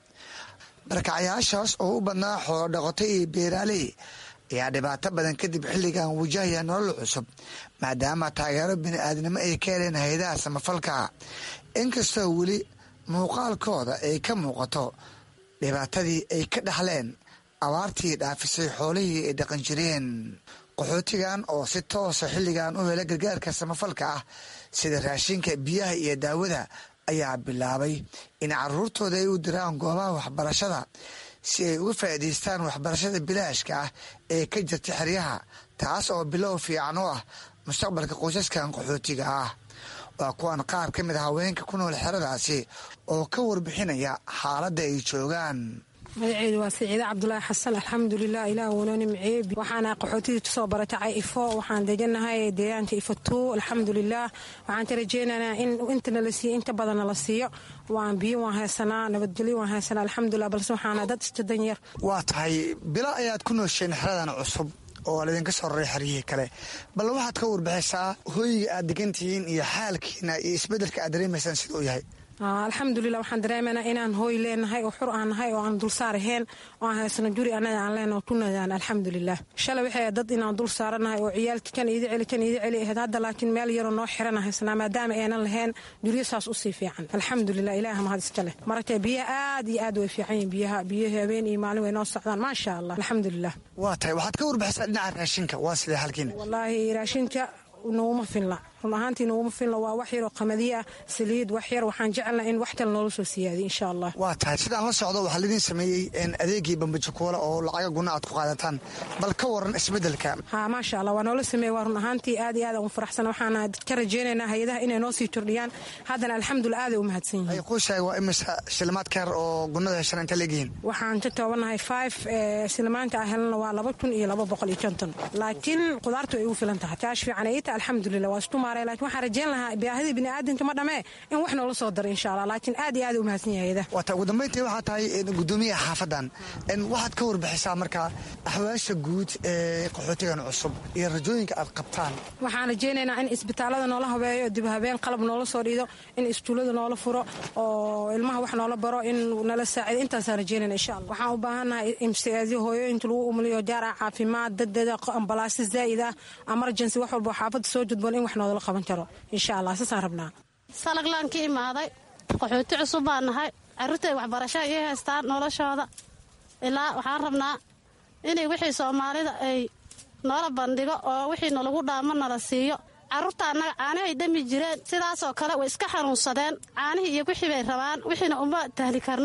barakacayaashaas oo u badnaa xoolo dhaqotay iyo beeraaley ayaa dhibaato badan kadib xilligan wajahaya nolol cusub maadaama taageero bini-aadnimo ay ka heleen hay-adaha samafalka inkastoo weli muuqaalkooda ay ka muuqato dhibaatadii ay ka dhaxleen abaartii dhaafisay xoolihii ay dhaqan jireen qaxootigan oo si toosa xilligan u hela gargaarka samafalka ah sida raashinka biyaha iyo daawada ayaa bilaabay in caruurtooda ay u diraan goobaha waxbarashada si ay uga faa'iidaystaan waxbarashada bilaashka ah ee ka jirta xeryaha taas oo bilow fiican u ah mustaqbalka qoysaskan qaxootiga ah waa kuwan qaar ka mid a haweenka ku nool xeradaasi oo ka warbixinaya xaaladda ay joogaan magaceedu waa siciide cabdulaahi xasan alxamdulilah ilaah wanooni maceebi waxaana qaxootidii tusoo baratacay ifo waxaan deganahay deegaanka ifo tuu alxamdulilah waxaan ka rajeynaynaa in intana la siiyo inta badanna la siiyo waan biyo waan haysanaa nabadgelyo waan haysanaa alxamdulilah balse waxaana dad iska danyar waa tahay bilo ayaad ku noosheen xeradan cusub oo laydinka soo raray xeryihii kale bal waxaad ka warbixisaa hooyiga aad degantihiin iyo xaalkiina iyo isbedelka aad dareemaysaan siduu yahay alxamdulilah waxaan dareemanaa inaan hooy leenahay oo xur aan nahay oo aan dulsaar ahayn oo aan haysano guri annaga aan leenaho kunadaan alxamdulilah shalay waxay dad inaan dul saaranahay oo ciyaalki kan iida celi kan iida celi ahayd hadda laakiin meel yaroo noo xirana haysanaa maadaama aynan lahayn guryo saas usii fiican alxamdulilah ilaah mahad iska leh maragtay biyaha aad iyo aad way fiican yihin biyaha biyaha habeen iyo maalin way noo socdaan maasha allah alxamdulilah waa tahay waxaad ka warbixisaa dhinaca raashinka waa sidee halkiina wallaahi raashinka nouma filna run ahaantii nouma filna waa wax yaroo qamadiya ah saliid wax yar waxaan jecelnaa in wax kale noola soo siyaadiy insha allah waa tahay sidaan la socdo waxaa laidin sameeyey adeegii bambajakuola oo lacaga guna aad ku qaadataan bal ka waran isbedelka ha maasha allah waa noola sameeye waa run ahaantii aad iyo aad aan u faraxsan waxaana ka rajeynaynaa hay-adaha inay noo sii kordhiyaan haddana alxamdulilah aaday u mahadsan yihiin quushaay waa imisa shilimaad ka yar oo gunada heshan inta leegyihiin waxaan ka toobannahay five shilimaanta ah helana waa laba kun iyo laba boqol iyo konton laakiin qudaartu ay ugu filan tahay kaash fiican ay tahay alxamdulilah waa isku maaray laakiin waxaan rajeyn lahaa baahidii bini'aadamka ma dhamee in wax noola soo daro insha allah laakiin aad iyo aad u mahadsan yahay hayada waata ugu dambayntii waxaa tahay gudoomiyaha xaafadan waxaad ka warbixisaa markaa axwaasha guud ee qaxootigan cusub iyo rajooyinka aad qabtaan waxaan rajeynaynaa in isbitaalada noola habeeyo dib habeen qalab noola soo dhiido in iskuullada noola furo oo ilmaha wax noola baro in nala saacido intaasaan rajeynayna insha allah waxaan u baahannahay imsiaadyo hooyooyinka lagu umuliyo jaaraca caafimaad dadeeda ambalaasyo zaa'id ah emergency wax walba xaafadda soo judboon in wax noodala qaban karo insha allah saasaan rabnaa salaglaan ka imaaday qaxooti cusub baan nahay carruurtay waxbarasho ii haystaan noloshooda ilaa waxaan rabnaa inay wixii soomaalida ay noola bandhigo oo wixii nalagu dhaamo nala siiyo carruurta annaga caanihay dhami jireen sidaasoo kale way iska xanuunsadeen caanihii iyo wixii bay rabaan wixiina uma tahli karno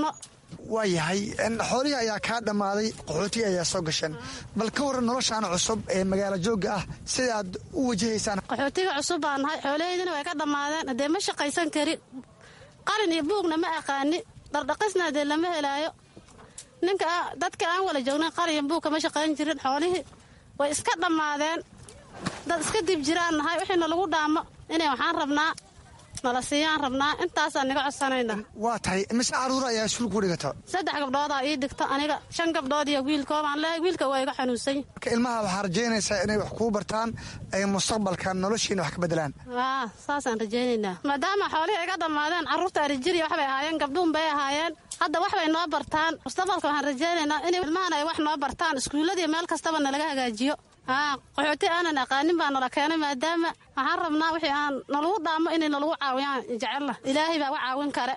waa yahay xoolihii ayaa kaa dhammaaday qaxootiga ayaa soo gasheen bal ka waran noloshaan cusub ee magaalo joogga ah sida aad u wajahaysaan qaxootiga cusub baa nahay xoolaheydina way ka dhammaadeen haddee ma shaqaysan karin qalin iyo buugna ma aqaani dhardhaqisna hadee lama helaayo ninka dadka aan wala joognan qalin iyo buug kama shaqayn jirin xoolihii way iska dhammaadeen dad iska dib jiraan nahay wixiina lagu dhaamo inay waxaan rabnaa nala siiyaan rabnaa intaasaan niga codsanayna waa tahay mise caruur ayaa iskuul ku dhigata saddex gabdhoodaa ii dhigto aniga shan gabdhood iyo wiilkoobaan leehay wiilka waa iga xanuunsany marka ilmaha waxaa rajaynaysaa inay wax kuu bartaan ay mustaqbalka noloshiina wax ka bedelaan aa saasaan rajaynaynaa maadaama xoolihii iga dhammaadeen carruurta arijiriya waxbay ahaayeen gabdhuun bay ahaayeen hadda wax bay noo bartaan mustaqbalka waxaan rajaynaynaa in ilmahan ay wax noo bartaan iskuulladiiyo meel kastaba nalaga hagaajiyo haa qaxooti aanan aqaanin baa nala keenay maadaama waxaan rabnaa wixii aan nalagu dhaamo inay nalagu caawiyaan jecella ilaahay baa wa caawin kare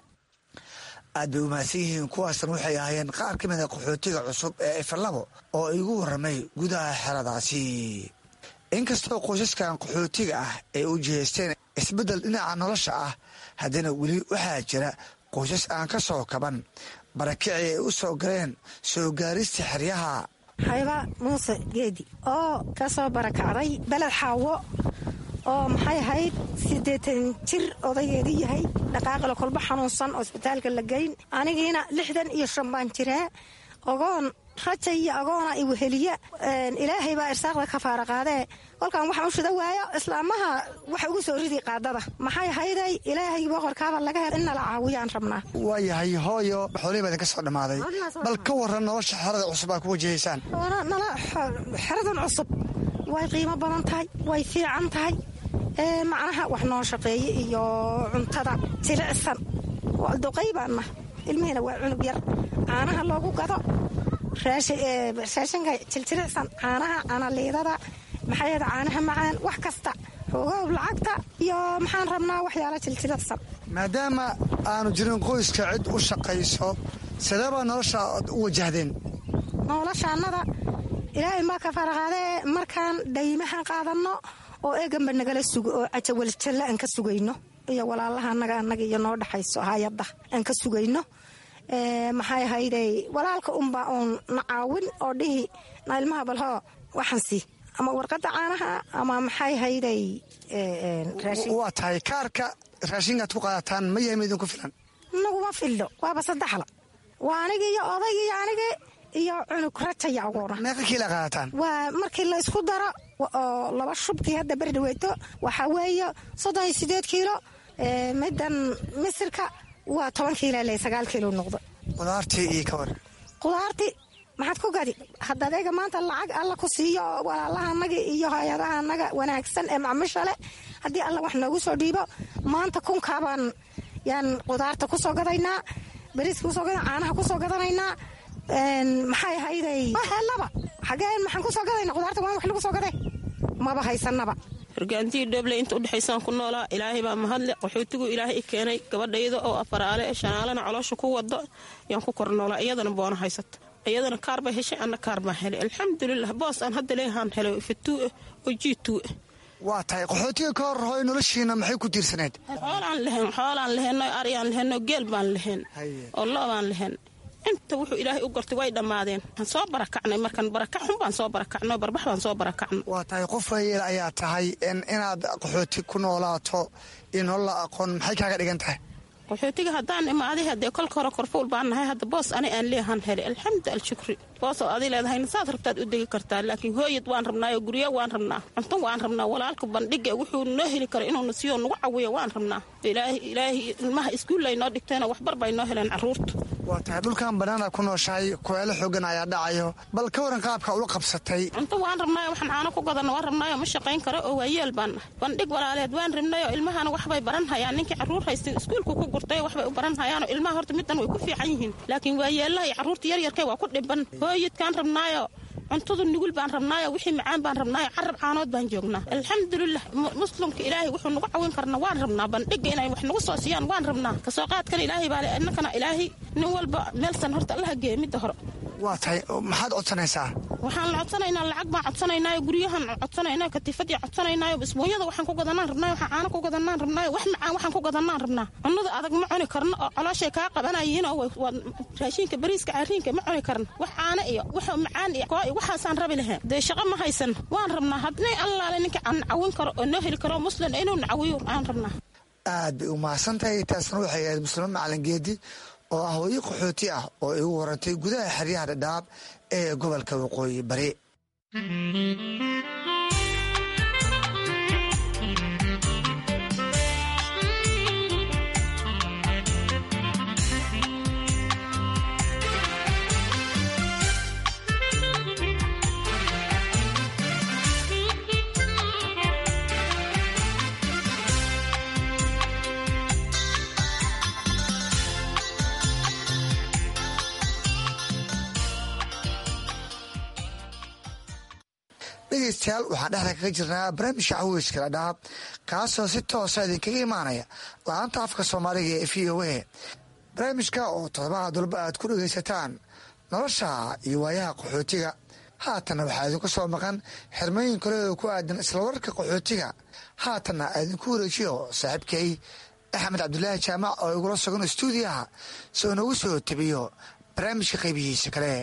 aad bay umahadsan yihiin kuwaasna waxay ahaayeen qaar ka mida qaxootiga cusub ee ifalabo oo igu warramay gudaha xeradaasi inkastoo qoysaskan qaxootiga ah ay u jihaysteen isbeddel dhinaca nolosha ah haddana weli waxaa jira qoysas aan ka soo kaban barakicii ay u soo galeen soo gaarista xeryaha hayba muuse geedi oo ka soo barakacday beled xaawo oo maxay ahayd siddeetan jir odaygeedii yahay dhaqaaqila kolba xanuunsan oo isbitaalka la geyn anigiina lixdan iyo shan baan jiraa ogoon raja iyo agoona iweheliya ilaahay baa irsaaqda ka faara qaadee kolkaan waxaan u shida waayo islaamaha waxa ugu soo ridi qaadada maxay ahayday ilaahay boqorkaaba laga hel in nala caawiyaan rabnaa waa yahay hooyo xoolihii baa idinka soo dhammaaday bal ka waran nolosha xerada cusub aa ku wajahaysaan xeradan cusub way qiimo badan tahay way fiican tahay macnaha wax noo shaqeeye iyo cuntada jilicsan duqay baanna ilmihiina waa cunug yar caanaha loogu gado raashinka jiljiricsan caanaha canaliidada maxaayada caanaha macaan wax kasta xoogow lacagta iyo maxaan rabnaa waxyaala jiljiricsan maadaama aanu jirin qoyska cid u shaqayso sideebaa nolosha ad u wajahdeen noloshaannada ilaahay maa ka faraqaadee markaan dhaymahan qaadanno oo eeganba nagala sugo oo cajawaljalla aan ka sugayno iyo walaalaha anaga anaga iyo noo dhexayso hay-adda aan ka sugayno maxay ahayday walaalka unbaa uun na caawin oo dhihi na ilmaha balhoo waxaansi ama warqadda caanaha ama maxay ahayday waa tahay kaarka raashinkaad ku qaadataan ma yahay ma idinku filan naguma fillo waaba saddexla waa anigi iyo odayg iyo anigi iyo cunug rajaya agoona meeqa kiila qaadataan waa markii la isku daro oo laba shubkii hadda berdhaweeto waxaa weeye soddon iyo sideed kiilo middan misirka waa toban kiila le sagaal kiilo noqdo qudaartii iyo ka war qudaarti maxaad ku gadi hadda adeega maanta lacag alla ku siiyo walaalaha anaga iyo hay-adaha anaga wanaagsan ee macmisha leh haddii alla wax noogu soo dhiibo maanta kunkaabaan yaan qudaarta ku soo gadaynaa beriiska kusoo gada caanaha kusoo gadanaynaa maxay ahayday helaba xageen maxaan kusoo gadayna qudaarta waan wax lagu soo gaday maba haysanaba horgaantiyi dhoble inta udhexaysaan ku noolaa ilaahay baa mahadle qaxootigu ilaahay i keenay gabadhayda oo afaraale shanaalana caloosha ku wado yaan ku kor noolaa iyadana boona haysato iyadana kaar bay heshay anna kaar baan helay alxamdulilah boos aan hadda leehaan helay fatuu'e oo jiituu'e waa tahay qaxootiga ka hor hooy noloshiina maxay ku tiirsaneyd xoolaan lehen xoolaan leheno aryaan leheno geel baan lehen oo lo baan lehen inta wuxuu ilaahay u gortay way dhammaadeen waan soo barakacnay markan barakac xun baan soo barakacno barbax baan soo barakacno waa tahay qof wayeel ayaa tahay inaad qaxooti ku noolaato iyo nolola aqoon maxay kaaga dhigan tahay qaxootiga haddaan imaaday haddee kolka hore korfuul baan nahay hadda boos ani aan leehan helay alxamdu alshukri boosoo adi leedahayna saad rabtaad u degi kartaa laakiin hooyad waan rabnaayo guryo waan rabnaa cunto waan rabnaa walaalka bandhiga wuxuu noo heli karo inuuna siyo nagu cawiyo waan rabnaa ilaahay ilmaha iskuullay noo dhigteenoo waxbar bay noo heleen carruurta waa tahay dhulkan banaana ku nooshahay kueelo xoogan ayaa dhacayo bal ka waran qaabka ula qabsatay cunto waan rabnaayo waxaan caano ku gadana waan rabnaayo ma shaqayn karo oo waayeel baan nahay bandhig walaaleed waan rabnayo ilmahana waxbay baran hayaan ninkii carruur haystay iskuulku ku gurtay waxbay u baran hayaanoo ilmaha horta middan way ku fiican yihiin laakiin waayeellaha iyo carruurta yaryarkay waa ku dhiban hooyadkaan rabnaayo cuntadu nugul baan rabnaayo wixii macaan baan rabnaayo carab caanood baan joognaa alxamdulilah muslimka ilaahay wuxuu nagu cawin karna waan rabnaa bandhiga inay wax nagu soo siiyaan waan rabnaa kasoo qaadkana ilaahay baale innakana ilaahay nin walba meelsan horta allaha geeya midda hore waa tahay maxaad codsanaysaa waxaan la codsanaynaa lacag baan codsanaynaayo guryahan codsanaynaa katiifadii codsanaynaayo isbooyada waxaan ku gadanaan rabnaayo waxaan caano ku gadanaan rabnaayo wax macaan waxaan ku gadanaan rabnaa cunnada adag ma cuni karno oo calooshay kaa qabanayiin oo raashinka bariiska cariinka ma cuni karno wax caano iyo wax macaan iyo koo iyo waxaasaan rabi lahayn dee shaqo ma haysan waan rabnaa hadnay allaale ninka aan cawin karo oo noo heli karo muslim inuu nacawiyo aan rabnaa aad bay u mahadsantahay taasna waxay ahayd muslimo macalin geedi oo ah hooyo qaxooti ah oo igu warantay gudaha xeryaha dhadhaab ee gobolka waqooyi bari dhegeystayaal waxaan dhexda kaga jirnaa barnaamijka caweyska dhadhaab kaasoo si toosa idinkaga imaanaya la-aanta afka soomaaliga ee v o a barnaamijka oo todobaha dulba aad ku dhegeysataan nolosha iyo waayaha qaxootiga haatanna waxaa idinku soo maqan xirmooyin kale oo ku aadan isla wararka qaxootiga haatanna idinku wareejiyo saaxiibkay axmed cabdulaahi jaamac oo igula sugan stuudiyaha soo nagu soo tabiyo barnaamijka qaybihiisa kale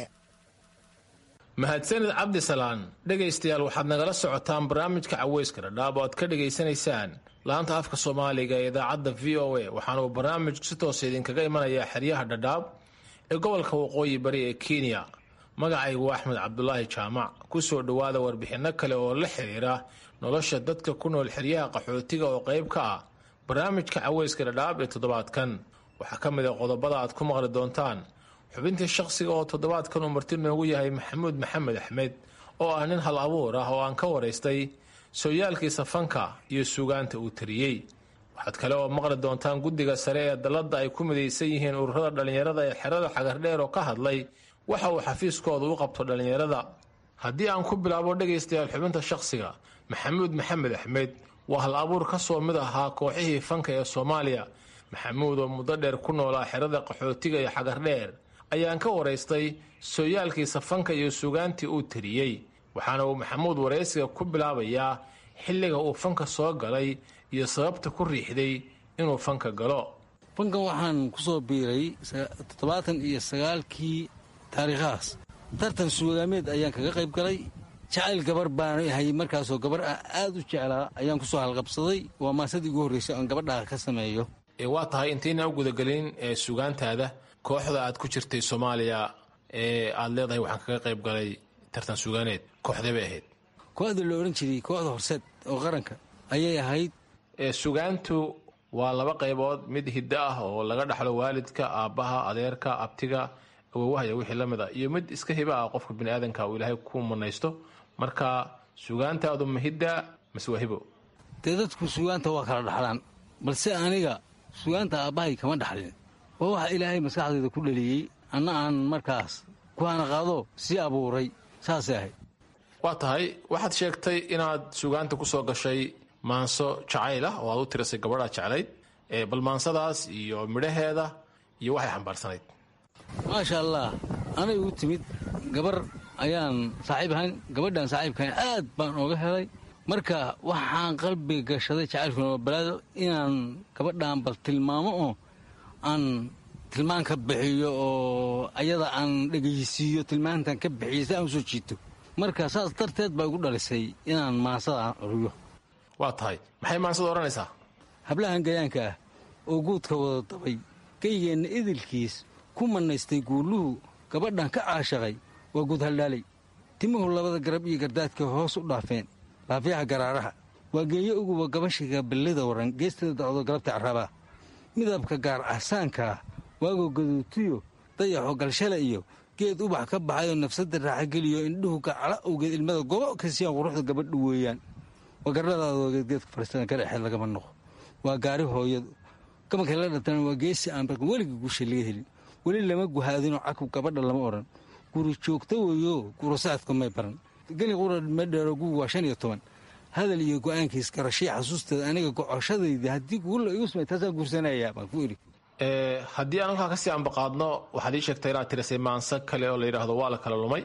mahadsanid cabdisalaan dhegaystayaal waxaad nagala socotaan barnaamijka caweyska dhadhaab oo aad ka dhegaysanaysaan laanta afka soomaaliga ee idaacadda v o a waxaana uu barnaamijku si toosa idinkaga imanayaa xeryaha dhadhaab ee gobolka waqooyi bari ee kenya magacaygu axmed cabdulaahi jaamac ku soo dhowaada warbixinno kale oo la xiriira nolosha dadka ku nool xeryaha qaxootiga oo qayb ka ah barnaamijka caweyska dhadhaab ee toddobaadkan waxaa ka mid a qodobada aad ku maqli doontaan xubintii shaqsiga oo toddobaadkan uu marti noogu yahay maxamuud maxamed axmed oo ah nin hal abuur ah oo aan ka waraystay sooyaalkiisa fanka iyo suugaanta uu tariyey waxaad kale oo maqli doontaan guddiga sare ee dalladda ay ku midaysan yihiin ururada dhallinyarada ee xerada xagardheer oo ka hadlay waxa uu xafiiskooda u qabto dhallinyarada haddii aan ku bilaabo dhegaystayaal xubinta shaqsiga maxamuud maxamed axmed waa hal abuur ka soo mid ahaa kooxihii fanka ee soomaaliya maxamuud oo muddo dheer ku noolaa xerada qaxootiga iyo xagardheer ayaan ka waraystay sooyaalkiisa fanka iyo sugaantii uu tiriyey waxaana uu maxamuud waraysiga ku bilaabayaa xilliga uu fanka soo galay iyo sababta ku riixday inuu fanka galo fankan waxaan ku soo biiray toddobaatan iyo sagaalkii taariikhahaas tartan suugaameed ayaan kaga qayb galay jacayl gabar baan hayay markaasoo gabar ah aad u jeclaa ayaan ku soo halqabsaday waa maasadii ugu horraysay oon gabadhaa ka sameeyo waa tahay intaynaa u gudagelin ee sugaantaada kooxda aad ku jirtay soomaaliya ee aad leedahay waxaan kaga qayb galay tartan sugaaneed kooxdee bay ahayd kooxda la odhan jiray kooxda horseed oo qaranka ayay ahayd sugaantu waa laba qaybood mid hiddo ah oo laga dhaxlo waalidka aabbaha adeerka abtiga awowahaya wixii la mid a iyo mid iska hiba ah qofka biniaadanka uu ilaahay ku manaysto marka sugaantaadu ma hidda mase waa hibo dee dadku sugaanta waa kala dhaxlaan balse aniga sugaanta aabbahay kama dhaxlin waa waxa ilaahay maskaxdayda ku dhaliyey anna aan markaas kuhana qaado sii abuuray saasay ahayd waa tahay waxaad sheegtay inaad sugaanta ku soo gashay maanso jacayl ah oo aad u tirisay gabadhaa jeclayd bal maansadaas iyo midhaheeda iyo waxay xambaarsanayd maasha allah anay u timid gabar ayaan saaxiib ahayn gabadhaan saaxiibkahayn aad baan ooga helay marka waxaan qalbiga gashaday jacaylkuna waa balaado inaan gabadhaan bal tilmaamo oo aan tilmaan ka bixiyo oo ayada aan dhegaysiiyo tilmaantan ka bixiyo si aan usoo jiito marka saas darteed baa igu dhalisay inaan maansada curiyo waa tahay maxay maansada odhanaysaa hablahan gayaanka ah oo guudka wada dabay geygeenna idilkiis ku mannaystay guuluhu gabadhan ka caashaqay waa guud haldhaalay timuhu labada garab iyo gardaadka hoos u dhaafeen laafyaha garaaraha waa geeyo uguba gabashiga ballida waran geestada dacdo galabta carrabaa midabka gaar ahsaankaa waagoo gaduutiyo dayaxo galshale iyo geed ubax ka baxayoo nafsadda raaxageliyo indhuhu gacala owgeed ilmada gobo kasiyaan quruxda gabadhu weeyaan waa garladaadoo geedgeedka fariistada ka dhexeed lagama noqo waa gaari hooyadu gabanka la dhatana waa geesi aan barkan weligii guusha laga helin weli lama guhaadinoo cakub gabadha lama odhan guri joogta weeyo gurasaadka may baran geli qura madheero gugu waa shan iyo toban hadal iyo go-aankiis garashii xasuusteeda aniga gocoshadayda haddii guula igu samay taasaan guursanayaa baan ku idhi haddii aan halkaa kasii ambaqaadno waxaad ii sheegtay inaad tirisay maanso kale oo la yidhaahdo waa la kala lumay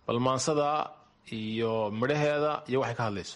bal maansada iyo midhaheeda iyo waxay ka hadlayso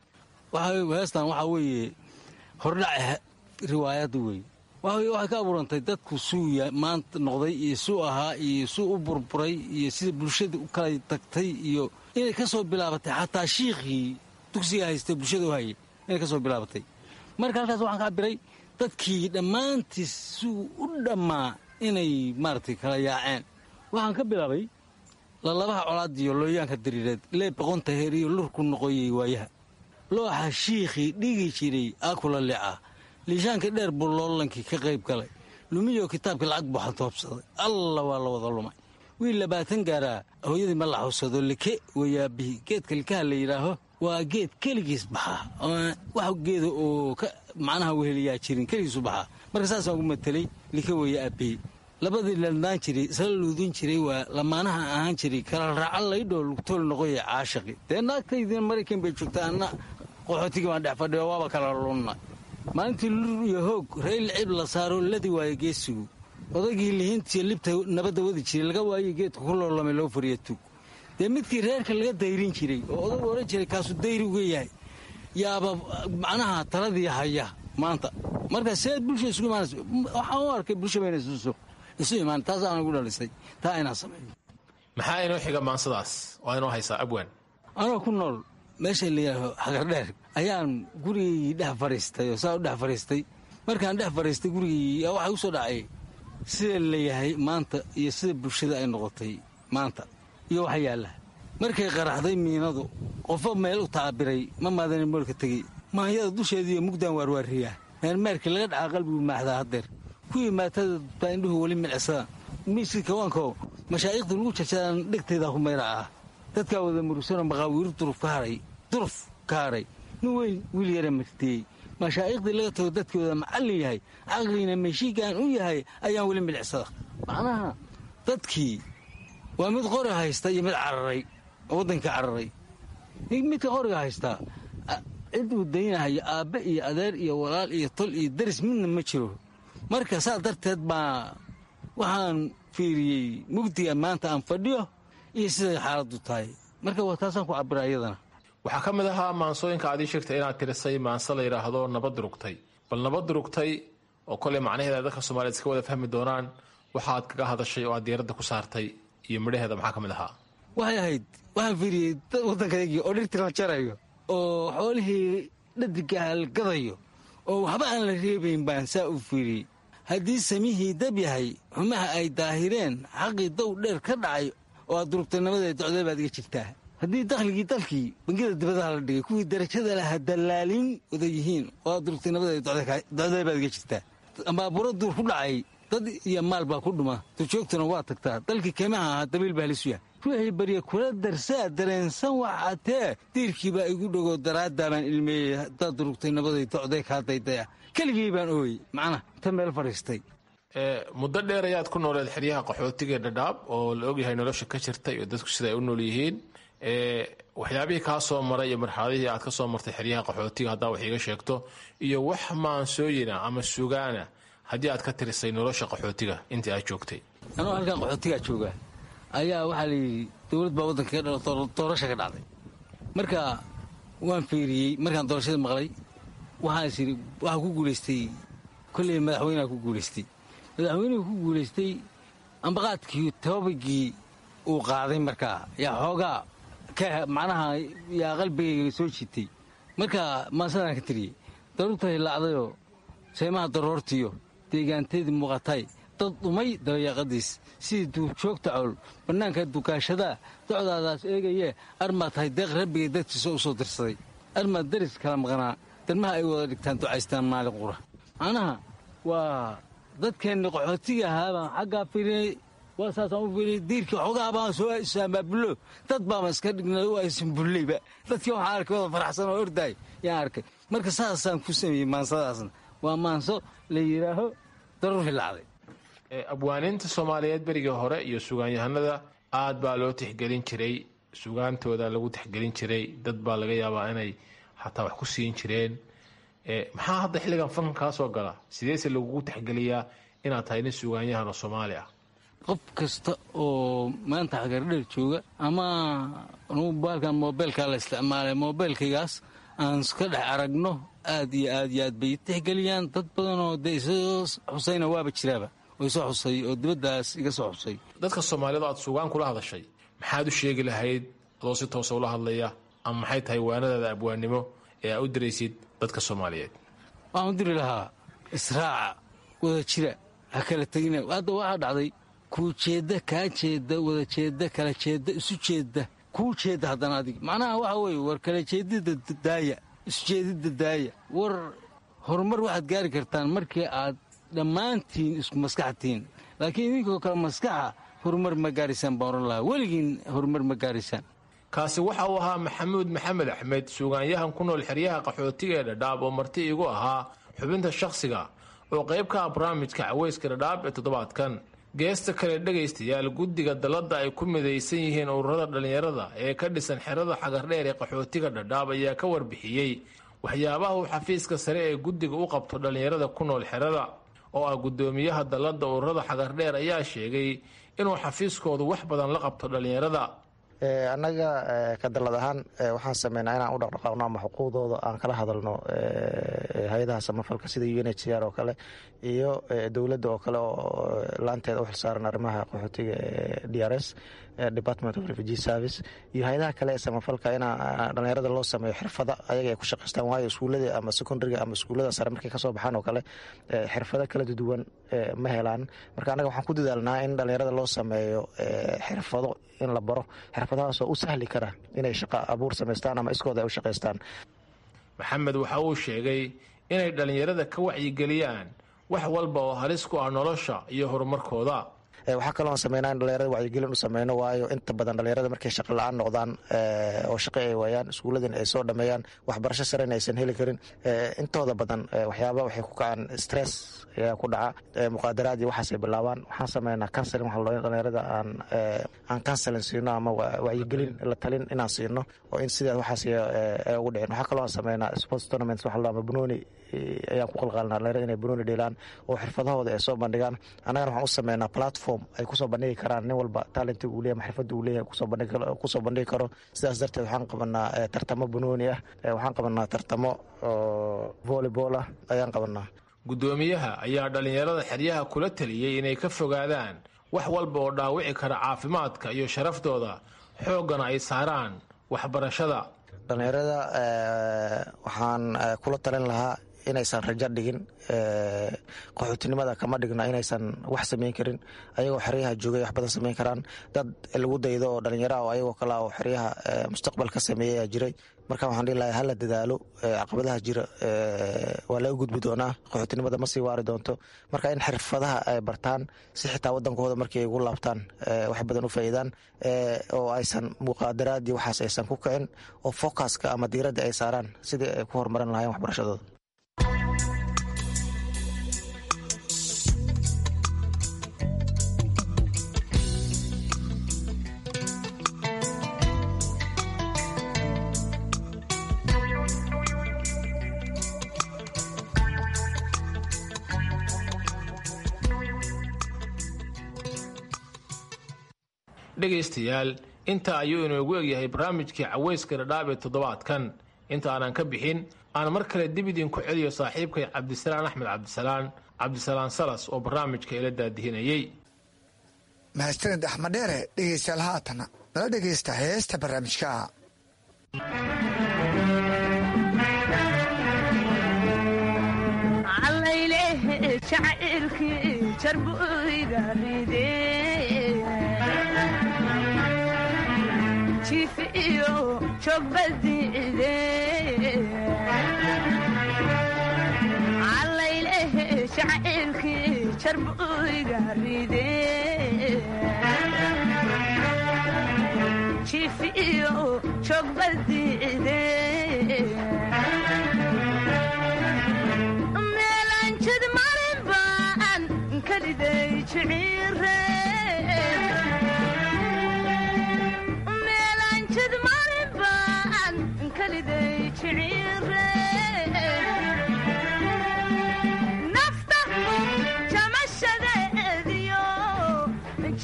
heestan waxaa weeye hordhac riwaayadda wey waxay ka abuurantay dadku suu maanta noqday iyo suu ahaa iyo suu u burburay iyo sida bulshada u kala tagtay iyo inay ka soo bilaabatay xataa shiikhii dugsiga haystay bulshada u hayay inay ka soo bilaabatay marka halkaas waxaan ka cabiray dadkii dhammaantiis suu u dhammaa inay maaragtay kala yaaceen waxaan ka bilaabay lalabaha colaadiyo looyaanka dariireed lee boqonta heer iyo lurku noqoyey waayaha looxa shiikhii dhigi jiray aakula leca liishaanka dheer buu loolankii ka qayb galay lumiyo kitaabkii lacag buu xantoobsaday alla waa la wada lumay wiil labaatan gaaraa hooyadii ma la xawsado like wayaabihii geedka likaha la yidhaaho waa geed keligiis baxaa wax geeda oo macnaha weheliyaa jirin keligiisu baxaa marka saasaan ugu matelay like weya aabihii labadii ladnaan jiray isla luudin jiray waa lamaanaha ahaan jiray kala raaca laydhoo lugtool noqoya caashaqi dee naagtaydina maraykan bay joogtaa anna qaxootigii baan dhex fadhiyo waaba kala lunna maalintii lur iyo hoog rayl cib la saaro ladi waayo geesigu odaygii lihiintiyo libta nabadda wadi jiray laga waayo geedka ku loolamay loo fariya tug dee midkii reerka laga dayrin jiray oo odagu odhan jiray kaasuu dayri uga yahay yaaba macnaha taladii haya maanta marka seed bulsha isugu imaanaysa waxaan u arkay bulsha bayna isuso isu imaan taasaan ugu dhalisay taa inaan sameeyo maxaa inoo xiga maansadaas waa inoo haysaa abwaan anoo ku nool meesha layidhaaho xagardheer ayaan gurigii dhex fadhiistay oo saa u dhex fadhiistay markaan dhex fadhiistay gurigii waxaa u soo dhacay sida layahay maanta iyo sida bulshada ay noqotay maanta iyo waxa yaalla markay qaraxday miinadu qofo meel u taabiray ma maadanin moolka tegey maanyada dusheediiyo mugdaan waarwaariyaa meermeerkii laga dhacaa qalbigu maaxdaa haddeer kuwii maatada baa indhuhu weli milcisadaan miiskii kawaanko mashaa'ikhda lagu jarjadaan dhegtaydaa ku mayra ah dadkaa wada murugsanoo maqaawiiru duruf ka haray duruf ka hadhay nin weyn wiil yara martiyey mashaa'iikhdii laga tago dadkii wada macallin yahay caqliina meeshiigaan u yahay ayaan weli milicsada macnaha dadkii waa mid qori haysta iyo mid cararay oo waddankii cararay midka qoriga haystaa cid uu daynahayo aabbe iyo adeer iyo walaal iyo tol iyo daris midna ma jiro marka saa darteed baa waxaan fiiriyey mugdiga maanta aan fadhiyo iyo siday xaaladdu tahay marka waa taasaan ku cabira iyadana waxaa ka mid ahaa maansooyinka aad ii sheegtay inaad tirisay maanse la yidhaahdo nabad rugtay bal nabad rugtay oo koley macnaheeda dadka soomaaliyed iska wada fahmi doonaan waxaad kaga hadashay oo aad diyaaradda ku saartay iyo midhaheeda maxaa ka mid ahaa waxay ahayd waxaan fiiriyey dad waddankaygii oo dhirtii la jarayo oo xoolihii dhadigaha la gadayo oo waxba aan la reebayn baan saa u fiiriyey haddii samihii dab yahay xumaha ay daahireen xaqii dow dheer ka dhacay oo aad durugtay nabadeed docdee baad iga jirtaa haddii dakhligii dalkii bangiyada dibadaha la dhigay kuwii darajada laha dallaalin wada yihiin oo aad durugtay nabadeed docdee baad iga jirtaa ambaaburo duur ku dhacay dad iyo maal baa ku dhuma durjoogtuna waa tagtaa dalkii keymaha ahaa dabiil baa halisu yahay ruuxii barya kula darsaa dareensan waxatee diirkiibaa igu dhogo daraaddaa baan ilmeeyey haddaad durugtay nabaday docday kaa daydaya keligii baan ooyey macnaha inta meel fadhiistay muddo dheer ayaad ku nooleed xeryaha qaxootiga dhadhaab oo la ogyahay nolosha ka jirta iyo dadku sida ay u nool yihiin waxyaabihii kaa soo maray iyo marxaladihii aad ka soo martay xeryaha qaxootiga haddaa wax iiga sheegto iyo wax maansooyina ama sugaana haddii aad ka tirisay nolosha qaxootiga intii aad joogtay anoo halkan qaxootigaa jooga ayaa waxaa layidhi dowlad baa waddanka ka dhala doorasha ka dhacday marka waan fiiriyey markaan doorashada maqlay waxaas yidhi waxaa ku guulaystay kolley madaxweyneha ku guulaystay madaxweynuhu ku guulaystay ambaqaadkii tababagii uu qaaday markaa yaa xoogaa ka macnaha yaa qalbigayga soo jiitay marka maasadaan ka tiriyey daruurta hilaacdayoo saymaha daroortiyo deegaanteedii muuqatay dad dhumay dabayaaqadiis sidii duurjoogta cowl bannaanka dukaashadaa docdaadaas eegayee armaad tahay deeq rabbigay dadkiisa u soo dirsaday armaad daris kala maqnaa darmaha ay wada dhigtaan ducaystaan maalin qura macnaha waa dadkeenni qaxootiga ahaa baan xaggaa firinay waa saasaan u firinay diirkii xoogaa baan soo saamaabulo dad baama iska dhignay u aysan bulleyba dadkii waxaan arkay wada faraxsan oo ordaay yaan arkay marka saasaan ku sameeyey maansadaasna waa maanso la yidhaaho daruur hilaacday abwaaniinta soomaaliyeed berigii hore iyo sugaanyahanada aad baa loo tixgelin jiray sugaantooda lagu tixgelin jiray dad baa laga yaabaa inay xataa wax ku siin jireen maxaa hadda xilligan fanka kaa soo gala sideese lagugu tixgeliyaa inaad tahay nin sugaanyahan oo soomaali ah qof kasta oo maanta xagardheer jooga ama anugu baalkan moobeelkaa la isticmaalay moobeelkaygaas aan iska dhex aragno aad iyo aad iyo aad bay tixgeliyaan dad badanoo dee isoo xusayna waaba jiraaba oo isoo xusay oo dibaddaas iga soo xusay dadka soomaalida aad suugaan kula hadashay maxaad u sheegi lahayd adoo si toosa ula hadlaya ama maxay tahay waanadaada abwaannimo ee aa u diraysid dadka soomaaliyeed waxaan u diri lahaa israaca wada jira ha kala tegina hadda waxaa dhacday kuu jeedda kaa jeedda wada jeedda kala jeedda isu jeedda kuu jeedda haddana adig macnaha waxa weeye war kala jeedida daaya isu jeedidda daaya war horumar waxaad gaari kartaan markii aad dhammaantiin isku maskaxtiin laakiin idinkoo kale maskaxa horumar ma gaaraysaan baan oran lahaa weligiin horumar ma gaaraysaan kaasi waxa uu ahaa maxamuud maxamed axmed suugaanyahan ku nool xeryaha qaxootiga ee dhadhaab oo marti igu ahaa xubinta shakhsiga oo qayb ka ah barnaamijka caweyska dhadhaab ee toddobaadkan geesta kale dhegaystayaal guddiga dalladda ay ku midaysan yihiin ururada dhallinyarada ee ka dhisan xerada xagardheer ee qaxootiga dhadhaab ayaa ka warbixiyey waxyaabaha uu xafiiska sare ee guddiga u qabto dhallinyarada ku nool xerada oo ah guddoomiyaha dalladda ururada xagardheer ayaa sheegay inuu xafiiskoodu wax badan la qabto dhallinyarada annaga ka dallad ahaan waxaan sameynaa inaan u dhaqdhaqaaqno ama xuquuqdooda aan kala hadalno hay-adaha samafalka sida u n h c r oo kale iyo dowladda oo kale oo laanteeda u xilsaaran arrimaha qaxootiga ee d r s department of refugee service iyo hay-adaha kale ee samafalka in dhallinyarada loo sameeyo xirfada ayaga ay ku shaqaystaan waayo iskuullada ama secondariga ama iskuullada sare markay kasoo baxaan oo kale xirfado kala duwan ma helaan marka annaga waxaan ku dadaalnaa in dhallinyarada loo sameeyo xirfado in la baro xirfadahaasoo u sahli kara inay shaqa abuur samaystaan ama iskooda ay u shaqaystaan maxamed waxa uu sheegay inay dhallinyarada ka wacyigeliyaan wax walba oo halis ku ah nolosha iyo horumarkooda waxaa kaloo sameynaa in dhalinyarada wacyigelin u sameyno waayo inta badan dhalinyarada markay shaqa la-aan noqdaan oo shaqo ay waayaan iskuulladan ay soo dhameeyaan waxbarasho saren aysan heli karin intooda badan waxyaaba waxay ku kacaan stress ayaa ku dhaca muqaadaraad iyo waxaasay bilaabaan waxaan sameynaa counseling waxa loo dhalinyarada aan aan counseling siino ama wacyigelin la talin inaan siino oo in sidaa waxaas ay ugu dhicin waxaa kaloo aan sameynaa sports tournaments waxa la ama banooni ayaan ku qalqaalna dhalinyarada inay banooni dheelaan oo xirfadahooda ay soo bandhigaan annagana waxaan u sameynaa platform ay kusoo bandhigi karaan nin walba talenti uu leeyahy xirfada uu leeyahay kusoo bandhigi karo sidaas darteed waxaan qabanaa tartamo banooni ah waxaan qabanaa tartamo volleyball ah ayaan qabanaa guddoomiyaha ayaa dhallinyarada xeryaha kula taliyey inay ka fogaadaan wax walba oo dhaawici kara caafimaadka iyo sharaftooda xooggana ay saaraan waxbarashada dhallinyarada waxaan kula talin lahaa inaysan rajo dhigin qaxootinimada kama dhigna inaysan wax samayn karin ayagoo xeryaha joogay wax badan samayn karaan dad lagu daydo oo dhallinyaraha oo ayagoo kale oo xeryaha mustaqbal ka sameeyey ayaa jiray marka waxaan dhihi lahay hala dadaalo caqabadaha jira waa laga gudbi doonaa qaxootinimada ma sii waari doonto marka in xirfadaha ay bartaan si xitaa wadankooda markii ay ugu laabtaan wax badan u faa'iidaan oo aysan muqaadaraad iyo waxaas aysan ku kicin oo focuska ama diiradda ay saaraan sidii ay ku horumarin lahayen waxbarashadooda dhegaystayaal intaa ayuu inoogu egyahay barnaamijkii caweyska dhadhaab ee toddobaadkan inta aanan ka bixin aan mar kale dib idinku celiyo saaxiibkay cabdisalaan axmed cabdisalaan cabdisalaan salas oo barnaamijka ila daadihinayey mahadsanid axmed dheere dhegaystayaal haatana nala dhegaysta heesta barnaamijka jiif iyo joog badiide calaylehe shacaylkii jarbuyga ride jiif iyo joog badiide meelanjid marin baan kaliday jiciire nafta jamashadeediyo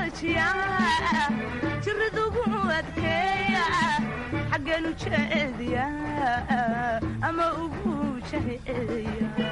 joojiya jiradugu adkeeya xaggeenu jeediya ama ugu jaheeya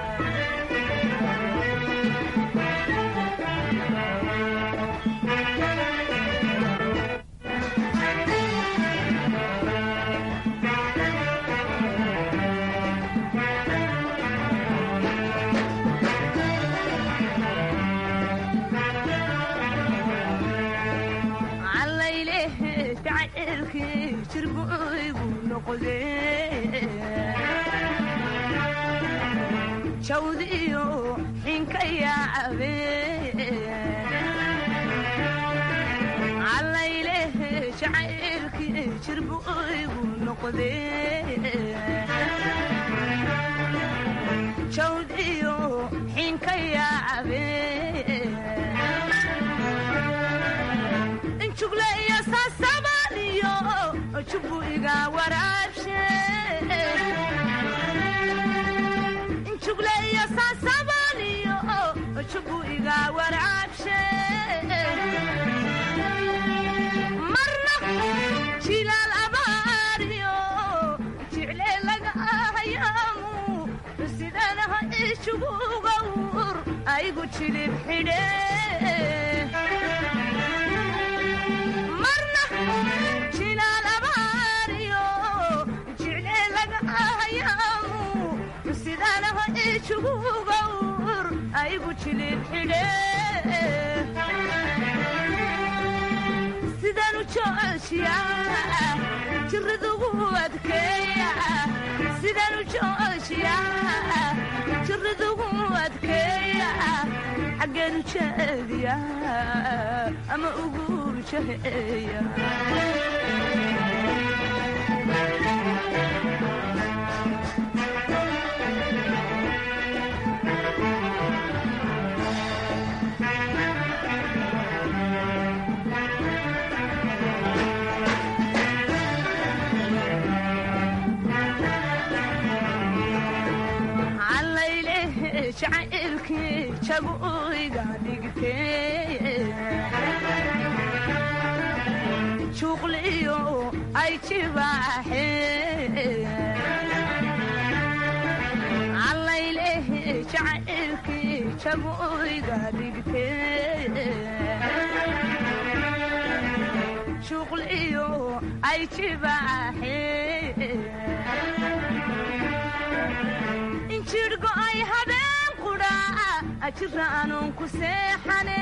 jawdiyo xinka yaacabe calayleh jacaylkii jirbu igu noqde jawdiyo xinka yaacabe injugle iyo saasabaniyo jubu iga waraabshe injugle iyo saasabaniyo jubu iga waraabshe marna jilaal abaariyo jicle laga ahayaamu sidanaha ijugugawur aygu jilib xidhe marna jilaal abaariyo jicle laga ahayaamu sidanaha ijugugawur aygu jilib xidhe sidanu joojiya jiradugu adkeeya sidanu joojiya jiradugu adkeeya xaggeenu jeediya ama ugu jaheeya calayleh jacaylkii jabuiga dhigtee juuqliyo ay jibaaxee calayleh jacaylkii jabuiga dhigtee juuqliyo ay jibaaxee injirhgo ay habeen qudhaa jira anuun ku seexane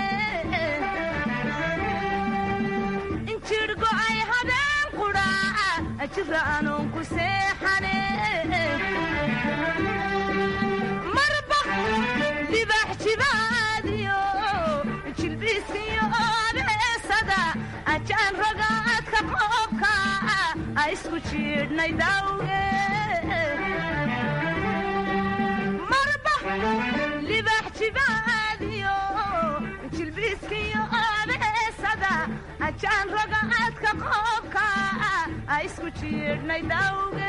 injirhgo ay habeen qudhaa jira anuun ku seexane marba dibax jibaadiyo jilbiiskiyo abeesada ajaan ragaadka qoobka a isku jiidhnay dawge marba libax jibaadiyo jilbiiskiyo abeesada ajaan ragaadka qoobka a isku jiidhnay dawge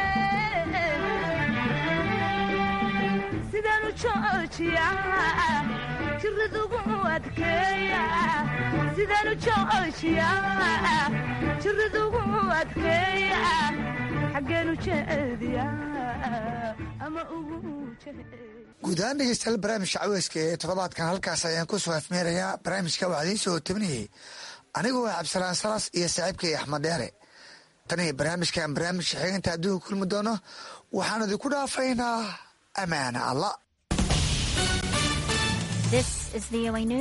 sidanu joojiya jiradugu adkeeya sidanu joojiya jiradugu adkeeya xaggeenu jeediya ama ugu guud ahaan dhegeystayaal barnaamijka caweyska ee toddobaadkan halkaas ayaan ku soo afmeerayaa barnaamijka waxaa idiin soo tabinayay anigu waa cabdisalaan salas iyo saaxiibkay axmed dheere tan iyo barnaamijkan barnaamijka xiginta adduunka kulmi doono waxaan idinku dhaafaynaa ammaana alla